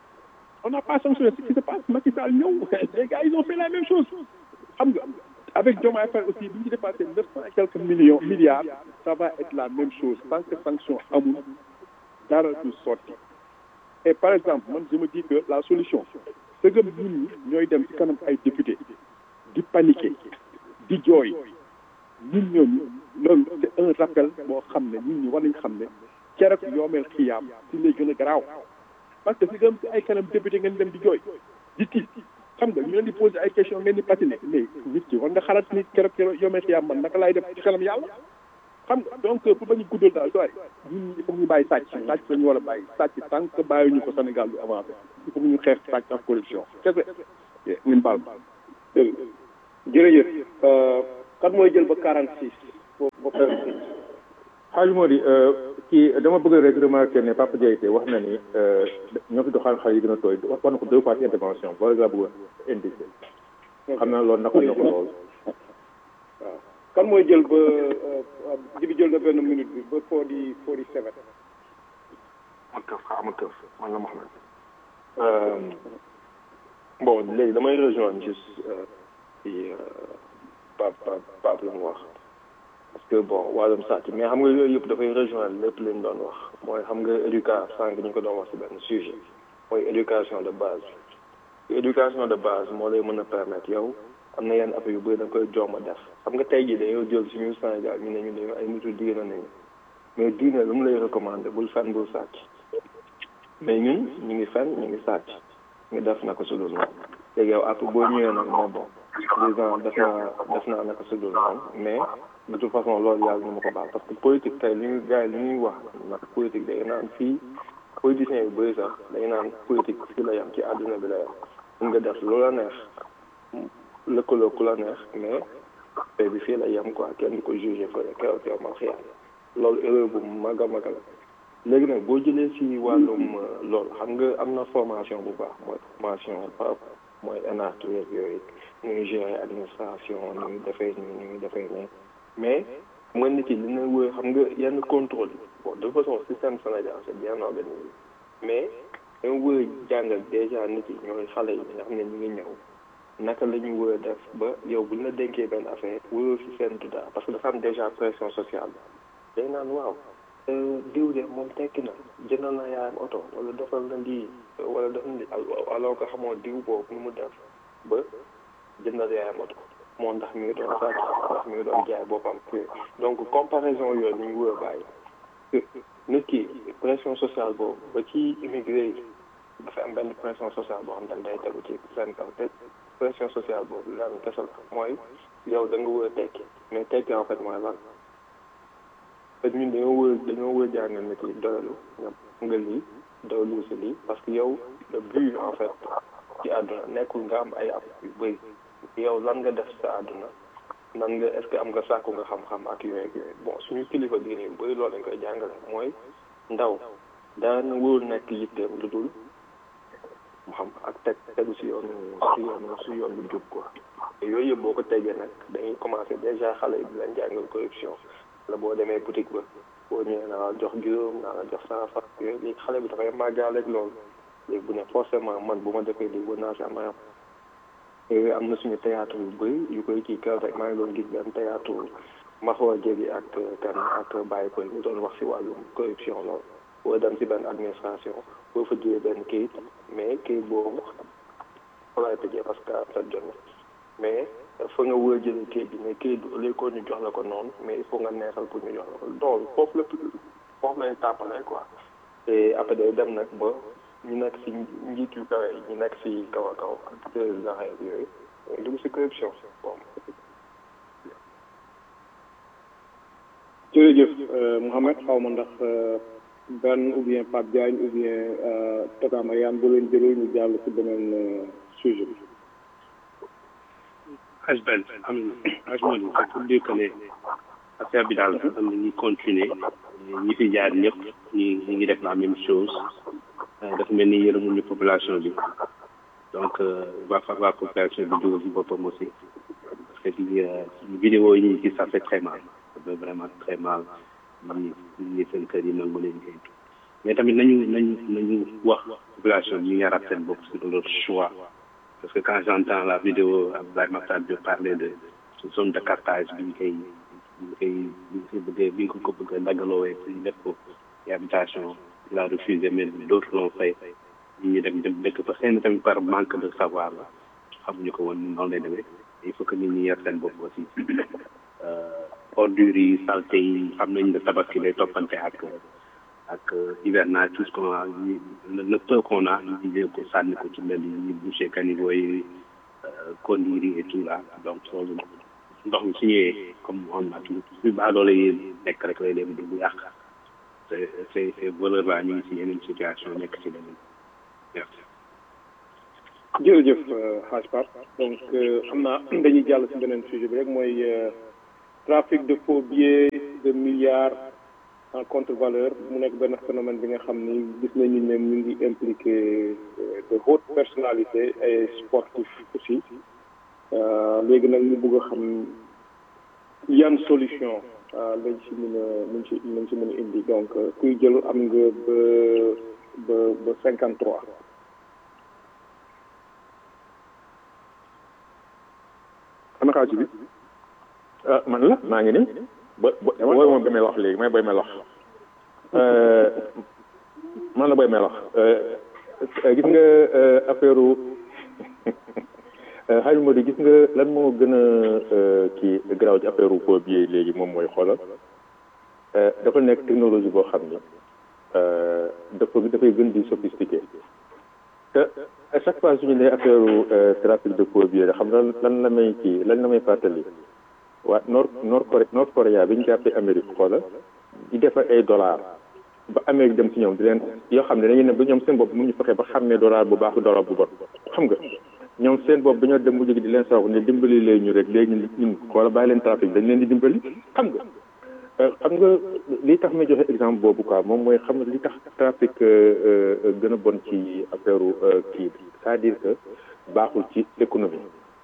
on n'a pas sanctionné ce qui se passe Macky Sall ñëw les gars ils ont fait la même chose xam nga avec Diomaye Faye aussi bi ñu dépassé neuf cent et quelques millions milliards ça va être la même chose tant que sanction amul dara du sotti et par exemple man je me dis que la solution c'est que ñun ñi ñooy dem ci kanam ay député di paniquer di jooy ñun ñooñu loolu c'est un rappel boo xam ne ñun ñi war nañ xam ne keroog yoomeel xiyaam si lay gën a garaaw parce que si gëm si ay kanam député ngeen dem di jooy di tiit xam nga ñu leen di poser ay question ngeen di patiner mais nit ki war nga xalaat ni keroog yoomeel xiyaam man naka laay def ci kanam yàlla xam nga donc pour bañ a guddal daal doy ñun il faut ñu bàyyi sàcc sàcc la ñu war a bàyyi sàcc tant que bàyyi ñu ko Sénégal du avancé il faut ñu xeex sàcc ak corruption kese ngeen baal ma dëgg jërëjëf kan mooy jël ba 46 ba 46 xaaju moo di kii dama bëgg rek remarquer ne Papa Diaité wax na ni ñoo fi doxal xale yi gën a tooy wax na ko deux fois ci intervention booy laa bëgg a indiqué xam naa loolu naka na ko lool waaw kan mooy jël ba jibi jël na benn minute bi ba forty forty seven ma këf xaa ma këf man la Mohamed bon léegi damay rejoindre juste ci Pape Pape Pape la mu wax parce que bon wàllum sàcc mais xam nga yooyu yëpp dafay rejoindre lépp li ñu doon wax mooy xam nga éducation sànq ñu ko doon wax si benn sujet mooy éducation de base éducation de base moo lay mën a permettre yow am na yenn affaire yu bëri da nga koy joom a def xam nga tey jii dañoo jël suñu Sénégal ñu ne ñu dañu ay nitu diine nañu mais diine lu mu lay recommandé bul fen bul sàcc mais ñun ñu ngi fen ñu ngi sàcc ñu def naka su dul noonu léegi yow après boo ñëwee nag moo bon président def naa def naa naka su dul noonu mais de toute façon loolu yàlla ñu ma ko baal parce que politique tey li ñu gars yi li ñuy wax nag politique day naan fii politiciens yu bëri sax day naan politique fii la yam ci àdduna bi la yam mun nga def lu la neex lëkkaloo ku la neex mais tey bi fii la yem quoi kenn du ko jugé fële keroog yow ma xiyaar loolu erreur bu mag a mag la léegi nag boo jëlee si wàllum loolu xam nga am na formation bu baax mooy formation par mooy énartu yeeg yooyu nu ñuy gérer administration nu ñuy defee nii nu ñuy defee nii mais mën nit yi li na wër xam nga yenn contrôle bon de façon système Sénégal c'est bien organisé mais dañoo wër jàngal déjà nit yi ñooy xale yi nga xam ne ñu ngi ñëw naka la ñu wër def ba yow bu ñu la dénkee benn affaire wëroo si seen dara parce que dafa am déjà pression sociale day naan waaw diw de moom tekki na jëndal na yaayam oto wala defal na lii wala def na lii alors que xamoo diw boobu nu mu def ba jëndal yaayam oto moo ndax mi ngi doon sàcc ndax mi ngi doon jaay boppam donc comparaison yooyu ni ñu wër bàyyi nit ki pression sociale boobu ba ci immigré yi dafa am benn pression sociale boo xam ne day tegu ci seen kaw te pression sociale boobu lan kese la mooy yow da nga wër a tekki mais tekki en fait mooy lan parce que ñun dañoo wër dañoo wër jàngal nit yi doyalu nga nga lii doyalu si lii parce que yow le but en fait ci àdduna nekkul nga am ay ab yu bëri yow lan nga def sa àdduna nan nga est ce que am nga sàkku nga xam-xam ak yooyu ak yooyu bon suñu kilifa diine yu bëri loolu lañ koy jàngale mooy ndaw daana wóor nekk yitteem lu dul mu xam ak teg tegu si yoonu si yoonu si yoon bu jub quoi yooyu yëpp boo ko tegee nag dañuy commencé déjà xale yi di leen jàngal corruption la boo demee boutique ba boo ñëwee naa la jox juróom naa la jox cent franc yooyu léegi xale bi dafay màggaaleeg loolu léegi bu ne forcément man bu ma defee lii war naa si am ayam yooyu am na suñu théâtre yu bëri yu koy kii kër rek maa ngi doon gis benn théâtre Maxwa Jégi ak kan ak Baye Koy ñu doon wax si wàllum corruption loolu boo dem si benn administration boo fa jiyee benn kayit mais kayit boobu fa lay tëjee parce que sa jot na mais fa nga wër jëlee kayit bi mais kayit bi au lieu que ñu jox la ko noonu mais il faut nga neexal pour ñu jox la ko loolu foofu la foofu lay tàppale quoi te après day dem nag ba ñu nekk si njiit yu kawe ñu nekk si kaw a kaw ak président yooyu dugg si corruption bon jërëjëf Mouhamed xaw ma ndax benn ou bien Pape Diagne ou bien Tata Mariane bu leen jëlee ñu jàll ci beneen sujet bi. Aj Ben am aj Mali c'est pour dire que ne affaire bi daal am na ñuy continuer ñi fi jaar ñëpp ñi ñi ngi def la même chose dafa mel ni yërëmuñu population bi donc va falloir population bi dugal si boppam aussi parce que di vidéo yi ñuy gis ça fait très mal ça fait vraiment très mal ñi ñi seen kër yi nangu leen kay mais tamit nañu nañu nañu wax population bi ñu yaraat seen bopp sur leur choix parce que quand j'entends la vidéo Abdoulaye Makhtar Diop parler de zone de captage bi ñu koy ñu koy ñu koy bëggee bi ñu ko bëgg a daggaloowee pour ñu def ko ci habitation il a refusé mais d'autres l'ont fait ñi ñu dem dem dëkk fa xëy na tamit par manque de savoir la xamuñu ko woon noonu lay demee il faut que nit ñi yar seen bopp aussi ordures yi saleté yi xam nañ ne tabaski lay toppante ak ak hivernage tout ce qu'on a le peu qu'on a ñu jël ko sànni ko ci mbedd yi ñu boucher caniveau yi conduire yi et tout là donc loolu ndox mi su ñëwee comme on a tout su baadoole yi nekk rek lay dem di bu yàq c'est c'est ces valeurs là ñu ngi ci yeneen situation nekk ci leneen merci jërëjëf Hadj Pape donc xam naa dañuy jàll si beneen sujet bi rek mooy trafic de faux billets de milliards en contre-valeur mu nekk benn phénomène bi nga xam ni gis nañu ne ñu ngi impliqué de hautes personnalités et sportifs aussi léegi nag ñu bëgg a xam yan solution lañ ci mën a lañ ci lañ ci mën a indi donc kuy jël am nga ba ba ba cinquante trois ana xaaju bi ah man la maa ngi nii ba ba booy moom ba may wax léegi may boy may wax man la boy may wax gis nga affaire xaaj Modou gis nga lan moo gën a kii garaaw ci affaire faux billets léegi moom mooy xoolal dafa nekk technologie boo xam ni dafa dafay gën di sophistiqué te à chaque fois suñu ne affaire trafic de faux billets xam lan lan la may kii lan la may fàttali waa nord nord Corée nord Corée bi ñu jàppee Amérique xoola di defar ay dollars ba Amérique dem ci ñoom di leen yoo xam ne dañuy ne ba ñoom seen bopp mu ñu fexe ba xàmmee dollar bu baax dollar bu bon xam nga ñoom seen bopp dañoo dem mu jóge di leen sax ne dimbali leen ñu rek léegi ñun xoola bàyyi leen trafic dañ leen di dimbali xam nga xam nga li tax may joxe exemple boobu quoi moom mooy xam nga li tax trafic gën a bon ci affaire kii bi c'est-à-dire que baaxul ci économie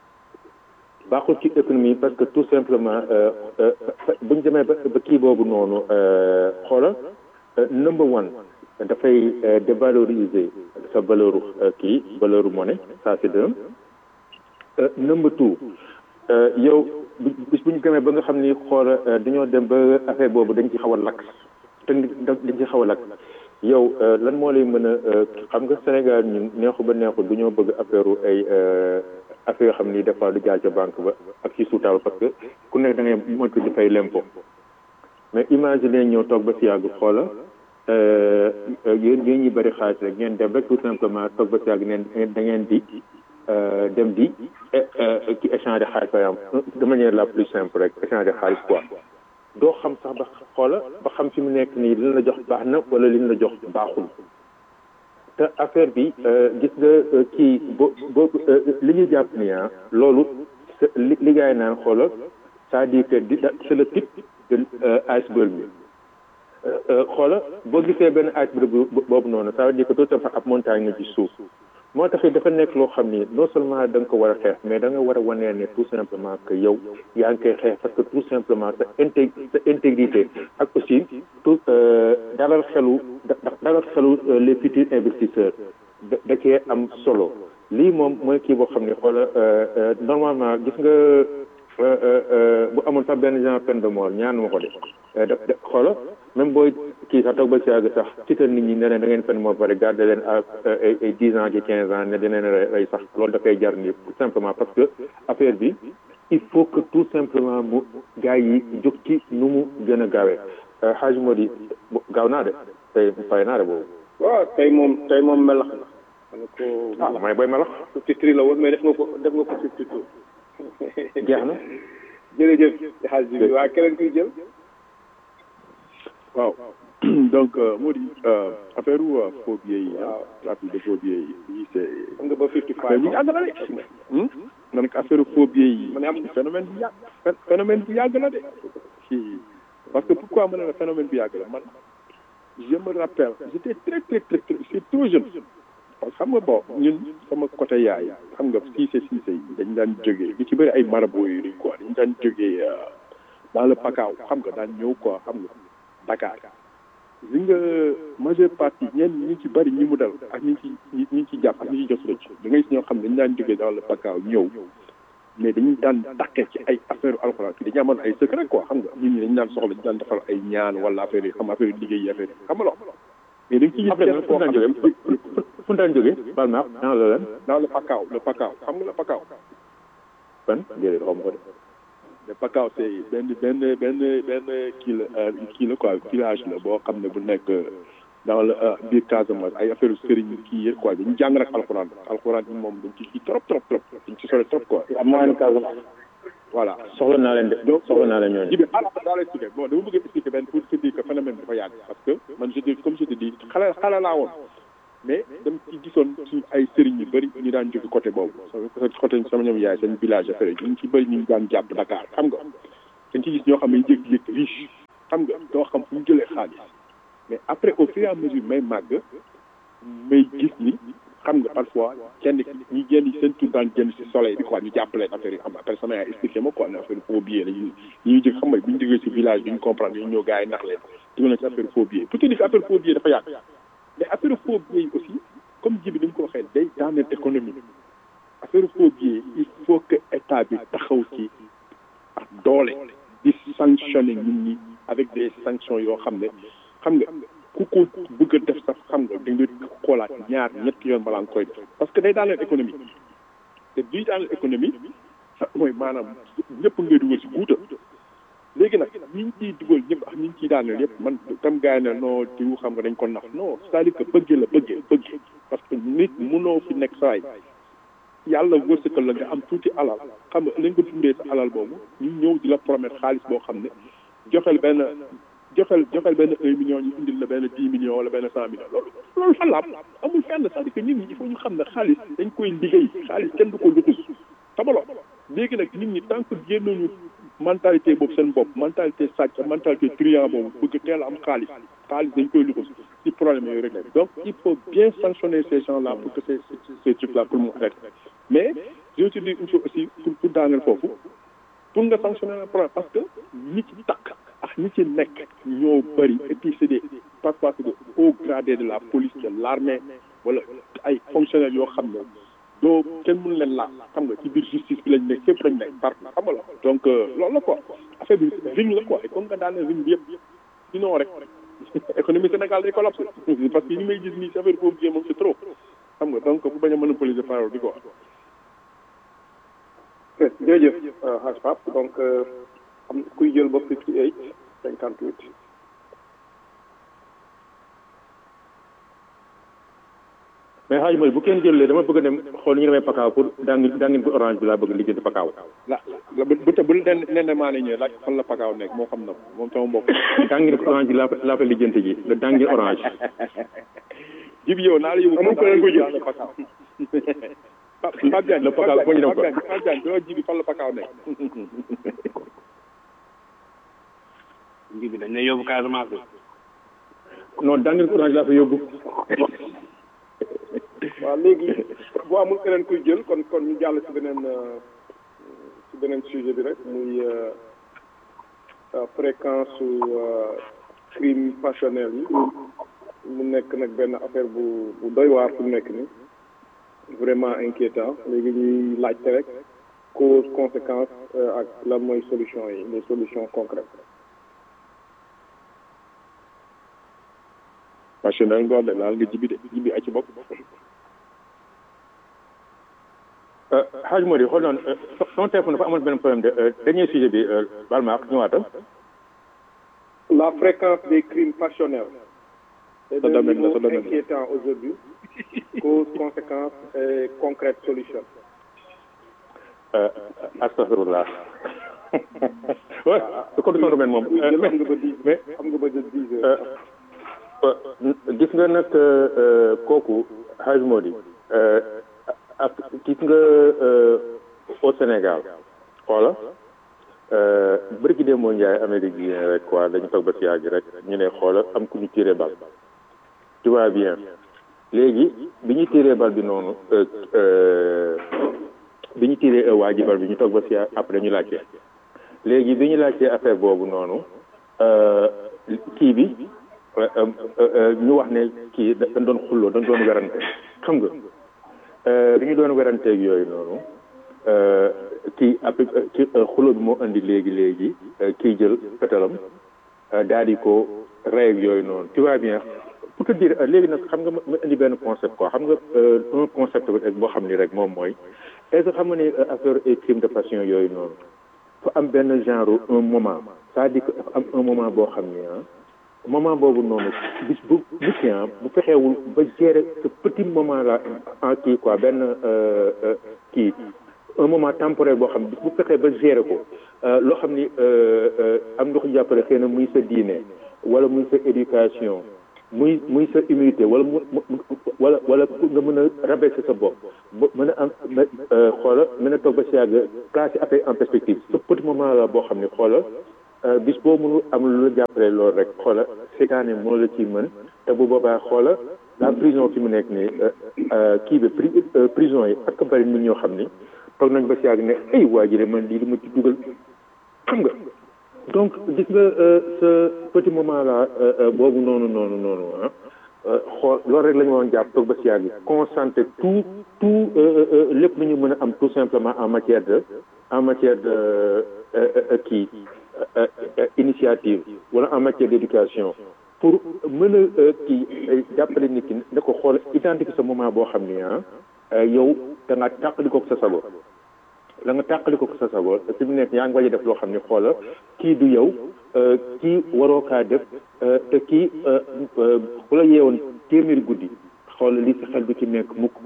baaxul ci économie parce que tout simplement bu ñu demee ba ba kii boobu noonu xoola number one dafay dévaloriser sa valeur kii valeur monnaie ça c'est d'un number two yow bis bu ñu demee ba nga xam ni xoola dañoo dem ba affaire boobu dañ ci xaw a lakk te dañ ci xaw a lakk yow lan moo lay mën a xam nga Sénégal ñun neexu ba neexu du ñoo bëgg affaire ay affaire yoo xam ni des fois du jaar ca banque ba ak ci suutaal parce que ku nekk da ngay moytu di fay lempo mais imagine ñëw toog ba si yàgg xoola yéen yéen ñi bëri xaalis rek ngeen dem rek tout simplement toog ba si yàgg neen da ngeen di dem di ki échanger xaalis par exemple de manière la plus simple rek échanger xaalis quoi doo xam sax ba xoola ba xam fi mu nekk nii li la jox baax na wala li la jox baaxul te affaire bi gis nga kii bo boo li ñu jàpp ni ah loolu li li gars yi naan xoola c'est-à-dire que di c'est le type de iceberg bi xoola boo gisee benn iceberg boobu noonu ça veut dire que tout simplement ab montagne nga ci suuf moo tax dafa nekk loo xam ni non seulement da nga ko war a xeex mais da nga war a wanee ne tout simplement que yow yaa ngi koy xeex parce que tout simplement sa intég sa intégrité ak aussi tout dalal xelu dalal xelu les futurs investisseurs da da cee am solo lii moom mooy kii boo xam ne xoola normalement gis nga bu amul sax benn genre peine de mort ñaan ma ko de da xoola même booy kii sax toog ba si yàgg sax tiital nit ñi ne leen da ngeen fen moo pare garder leen à ay ay dix ans ci quinze ans ne dinañ rey sax loolu dafay jar nii tout simplement parce que affaire bi il faut que tout simplement mu gars yi jóg ci nu mu gën a gaawee xaaj moo di gaaw naa de tey fay naa de boobu waaw tey moom tey moom melax na ma ne ko ah mooy booy melax fifty three la woon mais def nga ko def nga ko fifty two jeex na jërëjëf xaaj bi waa keneen kuy jël waaw donc moo di affaire u faux billets yi ah trafic de faux billets yi c'est am nga ba fifty affaire five bi yàgg na de na nag affaire faux billets yi ma ne am phénomène bi yàgg phénomène bi yàgg na de si parce que pourquoi ma ne la phénomène bi yàgg la man je me rappelle j'étais très très très très c'est trop jeune parce que xam nga bon ñun sama côté yaay xam nga siise siise yi dañ daan jógee li ci bëri ay marabout yi quoi dañ daan jógee dans le pakaaw xam nga daan ñëw quoi xam nga Dakar li nga majeure partie ñenn ñi ci bëri ñi mu dal ak ñi ci ñi ñi ci jàpp ak ñi ci jot rëcc da ngay gis ñoo xam ne dañ daan jógee dans le pakaaw ñëw mais dañuy daan takkee ci ay affaire alxuraan kii dañu amoon ay secret quoi xam nga nit ñi dañu daan soxla dañu daan defal ay ñaan wala affaire yi xam affaire yi liggéey yi affaire yi xam nga loolu mais dañ ci gis après kenn fu koo mu daan xam jógee ne fu mu daan jógee baal ma dans la lan dans le pakaaw le pakaaw xam nga le pakaaw ban déedéet xaw ma ko de le pakaaw c'est benn benn benn benn kii la euh, kii la quoi village la boo xam ne bu nekk dans le euh, biir Casamance ay affaire sëriñ kii yëpp quoi dañu jàng rek alxuraan alxuraan bi moom dañ ci kii trop trop trop dañ ci sore trop quoi am moyen Casamance voilà soxla naa leen de soxla naa leen ñooñu ji bi xaaral daa lay expliquer bon dama bëgg expliquer benn pour te dire que phénomène bi dafa yàgg parce que man je dis comme je te dis xale xale laa woon mais dama ci gisoon suñu ay sëriñ yu bëri ñu daan jóge côté boobu sama côté sama ñoom yaay seen village affaire yi ñu ci bëri ñu daan jàpp Dakar xam nga dañ ci gis ñoo xam ne ñu jékki-jékki riche xam nga doo xam fu ñu jëlee xaalis mais après au fur et à mesure may màgg may gis ni xam nga parfois kenn ñi génn seen tur daan génn si soleil bi quoi ñu jàppaleen affaire yi xam après sama yaay expliqué ma quoi ne affaire faux billet la ñu ñuy jëg xam nga bu ñu jógee si village bi ñu comprendre ñu ñëw gars yi nax leen dugal na si affaire faux billet pour te dire que affaire faux billet dafa yàgg mais affaire faux billet yi aussi comme ji bi ni mu ko waxee day daaneel économie affaire faux billet il faut que état bi taxaw ci ak doole di sanctionner nit ñi avec des sanctions yoo xam ne xam nga ku ko bëgg a def sax xam nga da nga xoolaat ñaar ñetti yoon balaa nga koy def parce que day daaneel économie te bii daaneel économie mooy maanaam ñëpp ngay dugal si guuta léegi nag ñi ngi ciy dugal ñëpp ak ñi ngi ciy daaneel yëpp man tam gaay ne non diw xam nga dañ ko nax non c'est-à-dire que bëggee la bëggee bëggee parce que nit mënoo fi nekk saay yàlla wërsëgal la nga am tuuti alal xam nga lañ ko dundee sa alal boobu ñu ñëw di la promettre xaalis boo xam ne joxel benn joxel joxel benn un million ñu indil la benn dix millions wala benn cent millions loolu loolu fan la am amul fenn c'est-à-dire que nit ñi il faut ñu xam ne xaalis dañ koy liggéey xaalis kenn du ko luxus xamaloo léegi nag nit ñi tant que génnuñu mentalité boobu seen bopp mentalité sàcc mentalité truand boobu bëgg teel a am xaalis xaalis dañ koy luxus ci problème yooyu rek la donc il faut bien sanctionner ces gens là pour que ces ces trucs là pour mu arrêter mais je veux te dire une chose aussi pour pour daaneel foofu pour nga sanctionner le problème parce que ñi ci takk ak ñi ci nekk ñoo bëri et puis c'est des parfois c'est des hauts gradés de la police de l'armée wala ay fonctionnaires yoo xam ne doo kenn mënu leen laal xam nga ci biir justice bi lañ nekk fépp lañ nekk partout xam nga la donc loolu la quoi affaire bi ring la quoi et comme nga daaneel ring bi yëpp sinon rek économie Sénégal day collapse parce que ni may gis nii si affaire boobu moom c'est trop xam nga donc bu bañ a monopoliser parole bi quoi jërëjëf Hadj Pape donc am kuy jël ba fifty eight cinquante huit mais xaaj mooy bu kenn jëlee dama bëgg a dem xool ñu demee pakaaw pour daangin daangin bu orange bi laa bëgg lijjanti pakaaw la la bu te bu nen nen maa ne ñëwee laaj fan la pakaaw nekk moo xam na ko moom sama mbokk daangin bu orange bi laa fa laa fa lijjanti ji le daangin orange jib yow naa la yóbbu amul ko leen ko jël pakaaw Pape Diagne le pakaaw foo ñu dem ko Pape Diagne doo jibi fan la pakaaw nekk nji bi dañ lay yóbbu Casamance bi non daangin bu orange laa fa yóbbu waaw léegi bu amul keneen kuy jël kon kon ñu jàll ci beneen ci beneen sujet bi rek muy fréquence su crime passionnel yi mu nekk nag benn affaire bu bu doy waar fu mu nekk ni vraiment inquiétant léegi ñuy laajte rek cause conséquence ak lan mooy solution yi les solutions concrètes passionnel ngoor de laal nga jibi de jibi ay ci bopp xaaj moo di xool noonu son téléphone dafa amoon benn problème de dernier sujet bi baal ma ak ñëwaatal la fréquence des crimes passionnels c'est Sa un domaine la, niveau sa domaine la. inquiétant aujourd'hui cause conséquence et concrète solution astafirullah ouais ko du son domaine moom kuy jël mais am nga ba dix mais am nga ba dix heures gis nga nag kooku xaaj moo di ak gis nga au Sénégal xoola bërki dee moo njaay Amérique bi rek quoi dañu toog ba si yàgg rek ñu ne xoola am ku ñu tiré bal tu vois bien léegi bi ñu tiré bal bi noonu bi ñu tiré waa ji bal bi ñu toog ba si yàgg après ñu laajte léegi bi ñu laajtee affaire boobu noonu kii bi ñu wax ne kii dañ doon xulloo dañ doon werante xam nga bi ñu doon weranteeg yooyu noonu kii après ci xulloo bi moo indi léegi léegi kii jël pétalam daal di ko rey ak yooyu noonu tu vois bien pour te dire léegi nag xam nga ma ma indi benn concept quoi xam nga un concept rek boo xam ni rek moom mooy est ce que xam nga ni affaire et crime de passion yooyu noonu fa am benn genre un moment c'est-à-dire que dafa am un moment boo xam ni ah moment boobu noonu bis bu nit ki ah bu fexeewul ba gérer ce petit moment là en kii quoi benn kii un moment temporaire boo xam ne bu fexee ba gérer ko loo xam ni am nga ko jàppale xëy na muy sa diine wala muy sa éducation muy muy sa humilité wala mu wala wala nga mën a rabaisser sa bopp ba mën a am xoola mën a toog ba si yàgg placer affaire en perspective ce petit moment la boo xam ne xoola bis boo mënul am lu la jàppale loolu rek xoola seetaane moo la ciy mën te bu boobaa xoola la prison fi mu nekk nii kii bi prison yi ak bari nit ñoo xam ni toog nañ ba si yàgg ne ay waa ji de man lii li ma ci dugal xam nga donc gis nga ce petit moment là boobu noonu noonu noonu ah xool loolu rek la ñu woon jàpp toog ba si yàgg concentrer tout tout lépp lu ñu mën a am tout simplement en matière de en matière de kii initiative wala en matière d'éducation pour mën a kii jàppale nit ki da ko xool identifier sa moment boo xam ni ah yow da nga tàqali ko sa sago la nga tàqali ko sa sago fi mu nekk yaa ngi waaj a def loo xam ne xoola kii du yow kii waroo kaa def te kii bu la yeewoon téeméeri guddi xoola lii sa xel du ci nekk mukk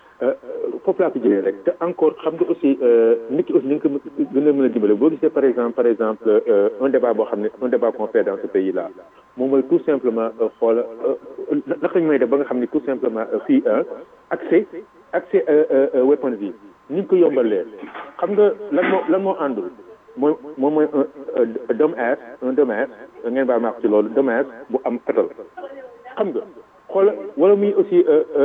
foofu laa ko jëlee rek te encore xam nga aussi nit ki aussi ni nga ko gën a mën a dimbale boo gisee par exemple par exemple un débat boo xam ne un débat qu'on fait dans ce pays là moom mooy tout simplement xoola naka lañu may def ba nga xam ne tout simplement fii accès accès weapons yi ni ñu ko yombalee xam nga lan moo lan moo àndul mooy moom mooy un dommage un dommage ngeen baal ma wax ci loolu dommage bu am fetal xam nga xoola wala muy aussi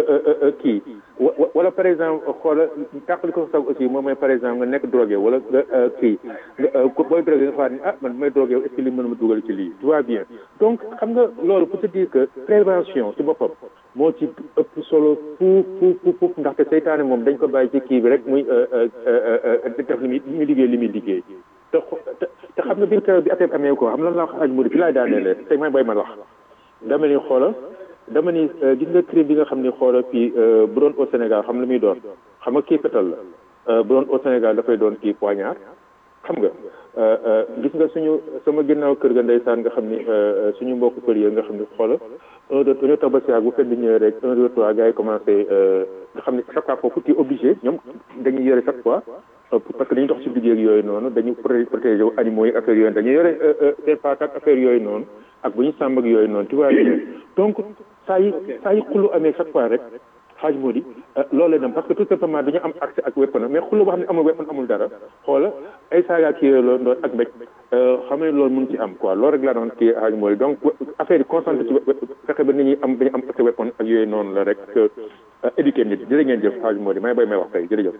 kii wala par exemple xoola tàqali ko sax aussi moom mooy par exemple nga nekk drogué wala nga kii booy drogué nga xaar ni ah man may drogué est-ce que li mën ma dugal ci lii tu vois bien donc xam nga loolu pour te dire que prévention ci boppam moo ci ëpp solo fuuf fuuf fuuf ndaxte seytaane moom dañ ko bàyyi ci kii bi rek muy def li muy muy liggéey li muy liggéey te te xam nga biir keroog bi affaire amee ko xam lan laa wax aj muri fi laay daaneele tey may bay ma wax dama ni xoola dama ni gis nga crime bi nga xam ni xoola fii bu doon au Sénégal xam la muy doon xam nga kii fetal la bu doon au Sénégal dafay doon kii poignard xam nga gis nga suñu sama ginnaaw kër ga ndeysaan nga xam ni suñu mbokk pël yi nga xam ni xoola un deux dañoo tax ba si bu fekk di ñëwee rek un deux trois gars yi commencé nga xam ni chaque fois foofu tu es obligé ñoom dañuy yore chaque fois parce que dañuy dox ci liggéey ak yooyu noonu dañu protéger wu animaux yi affaire yooyu dañuy yore seen paak ak affaire yooyu noonu ak bu ñu sàmm ak yooyu noonu tu vois donc saa yi saa yi xullu amee chaque fois rek xaaj moo di loolu dem parce que tout simplement dañu am accès ak weapon mais xullu boo xam ne amul weapon amul dara xoola ay saaga kii yooyu loolu ak mbéj xam ne loolu mun ci am quoi loolu rek laa doon kii xaaj moo di donc affaire yi concentré ci fexe ba nit ñi am dañu am accès weapon ak yooyu noonu la rek éduquer nit jërë ngeen jëf xaaj moo di may bay may wax tey jërëjëf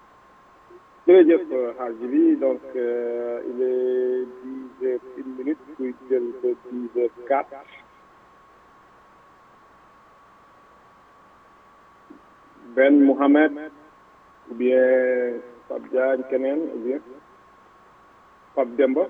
jërëjëf xaaj bi donc il est dix heures une minute kuy jël ba dix heures quatre Ben Mohamed ou bien Pape Diagne keneen ou bien Pape Demba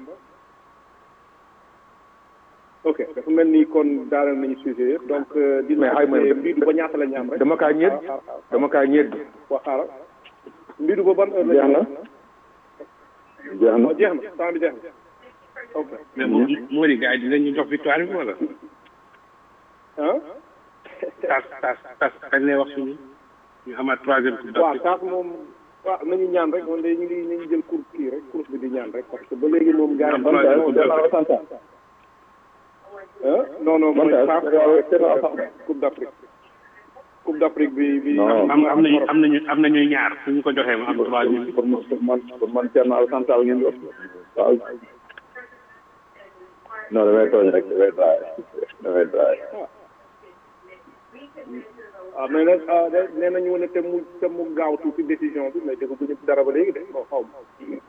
ok dafa mel ni kon daanal nañu sujet yëpp donc dina mbiidu ba ñaata la ñu am rek dama kaa ñedd dama kaa ñedd waa xaaral mbiidu ba ban heure la ñu jeex na jeex na temps bi jeex na ok mais moo moo di gars yi dinañu jox victoire bi wala ah tas tas tas kañ lay wax suñu ñu amaat troisième coupe waaw taas moom waaw nañu ñaan rek moom day ñu ngi nañu jël course kii rek course bi di ñaan rek parce que ba léegi moom gars yi non non mooy coupe d'Afrique coupe d'Afrique bi bi am am nañu am nañu am nañu ñaar suñu ko joxee mu am troisième pour man pour man Thierno Alassane Sall ngeen wax waaw non damay tooñ rek damay draay damay draay waaw mais nag nee nañu ne te mu te mu gaaw tuuti décision bi mais dégg bu ñu dara ba léegi de bon xaw ma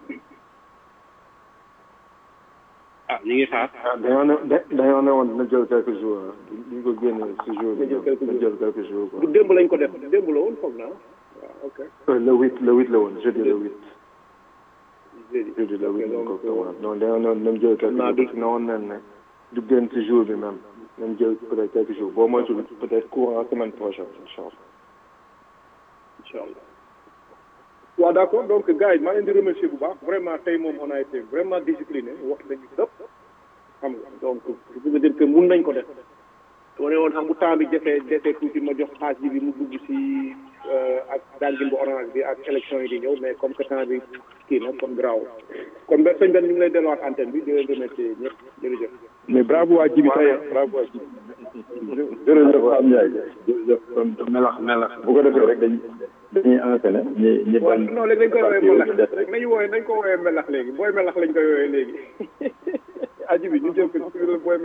ah ñu ngi xaar dañoo ne dañoo ne woon dina jël quelques jours duñ ko génne si jour bi dina jël quelques jours quoi. du démb lañ ko def démb la woon foog naa waaw ok le huit le huit la woon jeudi le huit jeudi jeudi le huit lañ ko commencé non dañoo ne woon dinañ jël quelques jours parce que ne woon nañ ne du génn si jour bi même nañ jël peut-être quelques jours boo moytuwul peut-être courant semaine prochaine incha allah. incha allah waaw d'accord donc gars yi maa leen di remercier bu baax vraiment tey moom on a été vraiment discipliné wax nañu dëpp xam nga donc je veux dire que mun nañ ko def wane woon xam bu temps bi defee defee tuuti ma jox xaaj bi mu dugg si ak dangin bu orange bi ak élection yi di ñëw mais comme que temps bi kii na kon graaw kon ba sëñ Ben ñu ngi lay delluwaat antenne bi di leen remercier ñëpp jërëjëf. mais bravo waa Jibi tey bravo waa Jibi. jërëjëf Pape Ndiaye jërëjëf kon melax melax bu ko defee rek dañuy dañuy enchaîner ñi ñi waaw non léegi dañ koy woowee melax nañu wooyee nañ ko woowee melax léegi booy melax lañ koy woowee léegi aji bi ñu jël ko booy